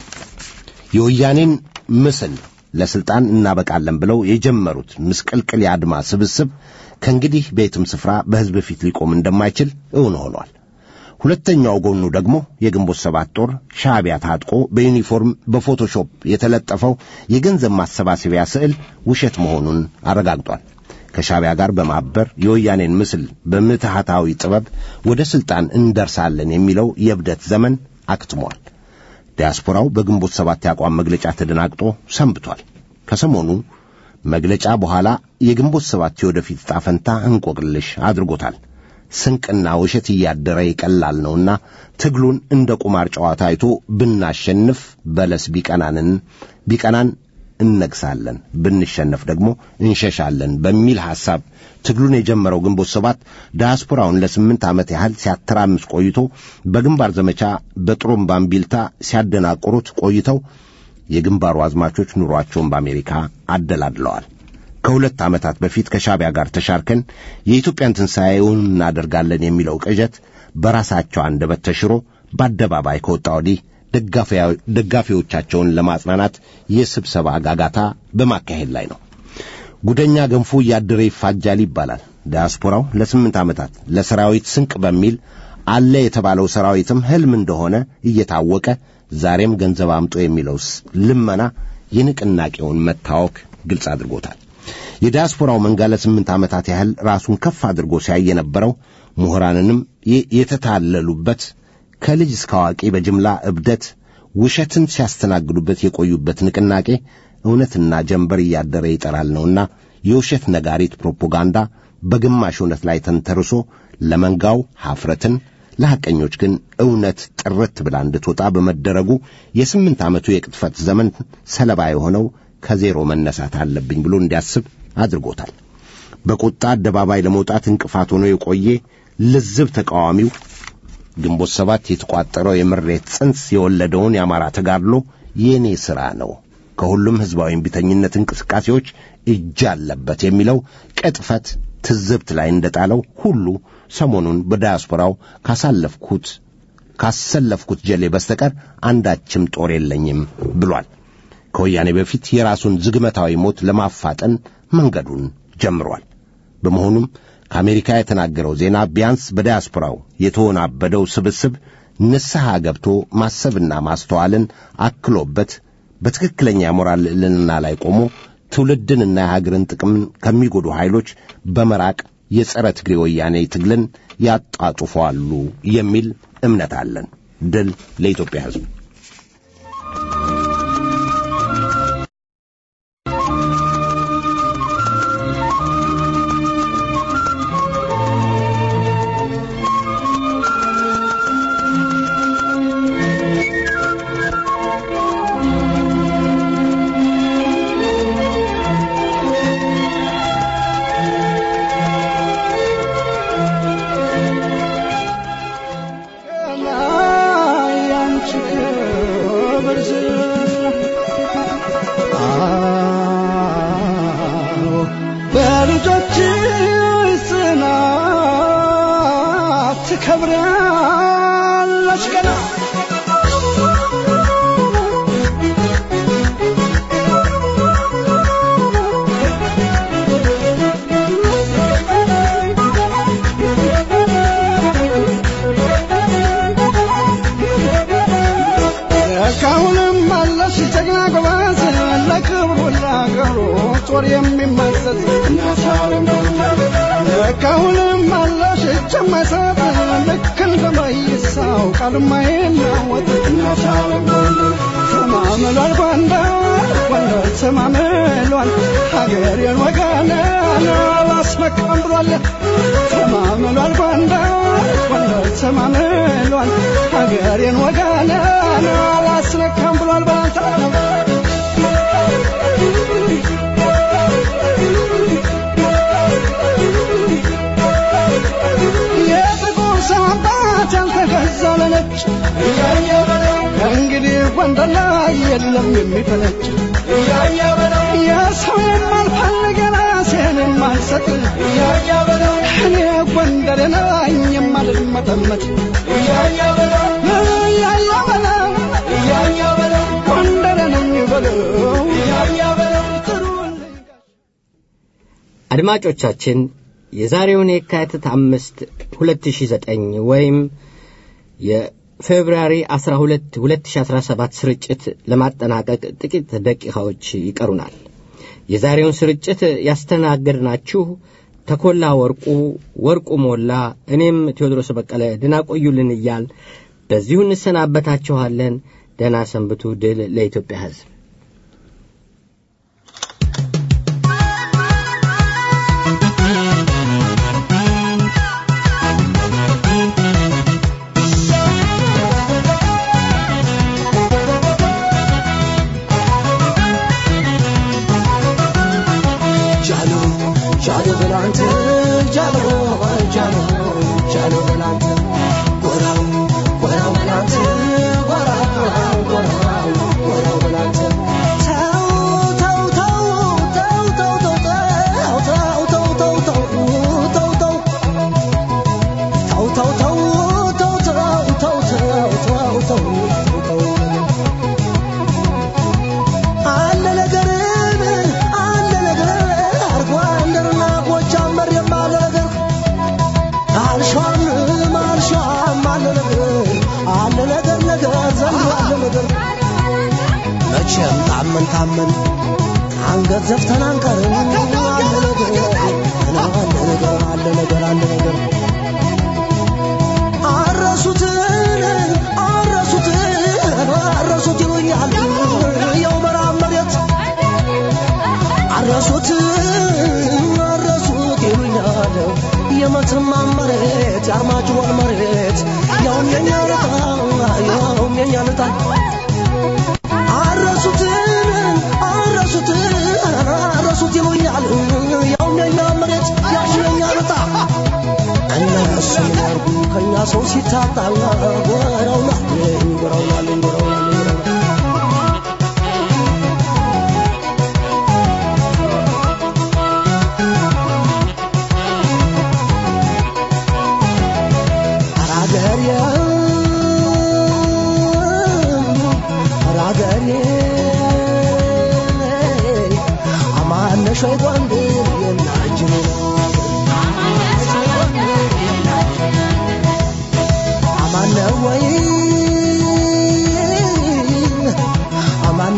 የወያኔን ምስል ለስልጣን እናበቃለን ብለው የጀመሩት ምስቅልቅል የአድማ ስብስብ ከእንግዲህ በየትም ስፍራ በሕዝብ ፊት ሊቆም እንደማይችል እውን ሆኗል። ሁለተኛው ጎኑ ደግሞ የግንቦት ሰባት ጦር ሻዕቢያ ታጥቆ በዩኒፎርም በፎቶሾፕ የተለጠፈው የገንዘብ ማሰባሰቢያ ስዕል ውሸት መሆኑን አረጋግጧል። ከሻዕቢያ ጋር በማበር የወያኔን ምስል በምትሃታዊ ጥበብ ወደ ሥልጣን እንደርሳለን የሚለው የእብደት ዘመን አክትሟል። ዲያስፖራው በግንቦት ሰባት የአቋም መግለጫ ተደናግጦ ሰንብቷል። ከሰሞኑ መግለጫ በኋላ የግንቦት ሰባት የወደፊት ዕጣ ፈንታ እንቆቅልሽ አድርጎታል። ስንቅና ውሸት እያደረ ይቀላል ነውና ትግሉን እንደ ቁማር ጨዋታ አይቶ ብናሸንፍ በለስ ቢቀናንን ቢቀናን እነግሳለን፣ ብንሸነፍ ደግሞ እንሸሻለን በሚል ሐሳብ ትግሉን የጀመረው ግንቦት ሰባት ዲያስፖራውን ለስምንት ዓመት ያህል ሲያተራምስ ቆይቶ በግንባር ዘመቻ በጥሩምባ እምቢልታ ሲያደናቁሩት ቆይተው የግንባሩ አዝማቾች ኑሯቸውን በአሜሪካ አደላድለዋል። ከሁለት ዓመታት በፊት ከሻቢያ ጋር ተሻርከን የኢትዮጵያን ትንሣኤውን እናደርጋለን የሚለው ቅዠት በራሳቸው አንደበት ተሽሮ በአደባባይ ከወጣ ወዲህ ደጋፊዎቻቸውን ለማጽናናት የስብሰባ ጋጋታ በማካሄድ ላይ ነው። ጉደኛ ገንፎ እያደረ ይፋጃል ይባላል። ዲያስፖራው ለስምንት ዓመታት ለሰራዊት ስንቅ በሚል አለ የተባለው ሰራዊትም ሕልም እንደሆነ እየታወቀ ዛሬም ገንዘብ አምጦ የሚለው ልመና የንቅናቄውን መታወክ ግልጽ አድርጎታል። የዲያስፖራው መንጋ ለስምንት ዓመታት ያህል ራሱን ከፍ አድርጎ ሲያይ የነበረው ምሁራንንም የተታለሉበት ከልጅ እስከ አዋቂ በጅምላ እብደት ውሸትን ሲያስተናግዱበት የቆዩበት ንቅናቄ እውነትና ጀንበር እያደረ ይጠራል ነውና የውሸት ነጋሪት ፕሮፓጋንዳ በግማሽ እውነት ላይ ተንተርሶ ለመንጋው ሐፍረትን ለሐቀኞች ግን እውነት ጥርት ብላ እንድትወጣ በመደረጉ የስምንት ዓመቱ የቅጥፈት ዘመን ሰለባ የሆነው ከዜሮ መነሳት አለብኝ ብሎ እንዲያስብ አድርጎታል። በቁጣ አደባባይ ለመውጣት እንቅፋት ሆኖ የቆየ ልዝብ ተቃዋሚው ግንቦት ሰባት የተቋጠረው የምሬት ጽንስ የወለደውን የአማራ ተጋድሎ የእኔ ሥራ ነው፣ ከሁሉም ሕዝባዊ እምቢተኝነት እንቅስቃሴዎች እጅ አለበት የሚለው ቅጥፈት ትዝብት ላይ እንደጣለው ሁሉ ሰሞኑን በዳያስፖራው ካሳለፍኩት ካሰለፍኩት ጀሌ በስተቀር አንዳችም ጦር የለኝም ብሏል። ከወያኔ በፊት የራሱን ዝግመታዊ ሞት ለማፋጠን መንገዱን ጀምሯል። በመሆኑም ከአሜሪካ የተናገረው ዜና ቢያንስ በዳያስፖራው የተወናበደው ስብስብ ንስሐ ገብቶ ማሰብና ማስተዋልን አክሎበት በትክክለኛ የሞራል ልዕልና ላይ ቆሞ ትውልድንና የሀገርን ጥቅምን ከሚጎዱ ኃይሎች በመራቅ የጸረ ትግሬ ወያኔ ትግልን ያጣጡፈዋሉ የሚል እምነት አለን። ድል ለኢትዮጵያ ሕዝብ። በልጆች ጽናት ትከብራለች ገና እስካሁንም አለሽ ጀግና ጎበዝ ለክብሩ ለአገሩ ጦር የሚመዘዝ እስካሁንም አለሽ እጅ የማይሰጥ ልክ እንደ መይሳው ቃል የማይናወጥ ተማምሏል ጎንደር ጎንደር ተማምሏል ሀገሬን ወገኔን አላስመካም ብሏል ተማምሏል ጎንደር ጎንደር ተማምሏል ሀገሬን ወገኔን አላስነካም ብሏል ባንተ የጥቁር ሰው አባት ያልተገዛ ለነጭ እንግዲህ ጎንደር ላይ የለም የሚፈነጭ የሰው የማልፈልግ ራሴን የማልሰጥ እኔ ጎንደር ነኝ የማልመጠመጥ እያያ በለው ጎንደር ነኝ በለው ጥሩልኝ አድማጮቻችን የዛሬውን የካቲት አምስት 2009 ወይም የፌብርዋሪ 12 2017 ስርጭት ለማጠናቀቅ ጥቂት ደቂቃዎች ይቀሩናል። የዛሬውን ስርጭት ያስተናገድናችሁ ተኮላ ወርቁ፣ ወርቁ ሞላ፣ እኔም ቴዎድሮስ በቀለ ድና ቆዩልን እያል በዚሁ እንሰናበታችኋለን። ደህና ሰንብቱ። ድል ለኢትዮጵያ ሕዝብ። ጃሎ ጃሎ በላንተ ጃሎ ጃሎ ጃሎ በላንተ ጎራው ጎራው በላንተ ጎራው ጎራው ጎራው በላንተ መቼም ታመን ታመን አንገት ዘፍተን አንቀርም አለ ነገር አለ ነገር አለ ነገር አለ ነገር አረሱትን አረሱትን አረሱት ይሉኛል የው መራብ መሬት አረሱት አረሱት ይሉኛል የመተማ መሬት የአርማጭሆን መሬት ያውም የኛ ልጣ ያውም የኛ ልጣ አረሱት አረሱት አረሱት ይሉኛል ያውም የኛ መሬት ያውም የኛ ልጣ እነሱ ያርጉ ከኛ ሰው ሲታጣ ጎረውናል ጎረውናል ጎረውናል አራገሬ አራገሬ አማነሽ ወይ ጎንደር የናጅኔ አማነ ወይ አማነ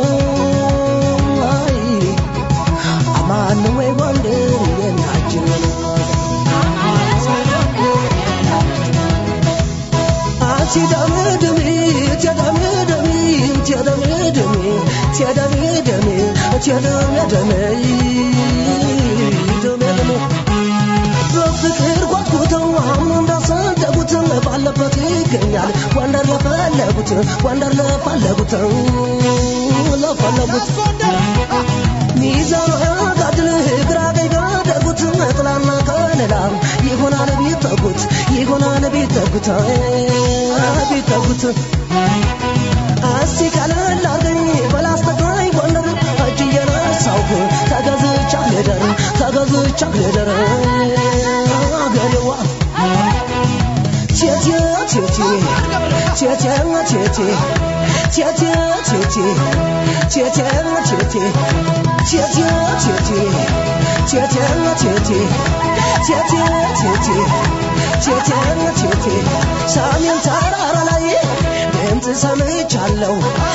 ወይ አማነ ወይ ጎንደር የናጅኔ ትደምድሚ ትደምድሚ ትደምድሚ ትደምድሚ ትደምድሚ ትደምድሚ በፍቅር ጓጉተው አሁን እንዳሰደጉት ባለበት ይገኛል ወንደር ለፈለጉት ወንደር ለፈለጉት ለፈለጉት ሚዛን ጋድል ግራ ቀኝ ጋደጉት ጥላና ከለላ ይሆናል ቢጠጉት ይሆናል ቢጠጉት ቢጠጉት እስቲ ቀለል አርገኝ በላስተግራኝ ጎንደር እጅ እየነሳሁ ተገዝቻ ልደር ተገዝቻ ልደር አገሬዋ ቴቴ ቴቴ ቴቴ ቴቴ ቴቴ ቴቴ ቴቴ ቴቴ ቴቴ ቴቴ ቴቴ ቴቴ ቴቴ ቴቴ ቴቴ ቴቴ ሰሜን ተራራ ላይ ድምፅ ሰምቻለሁ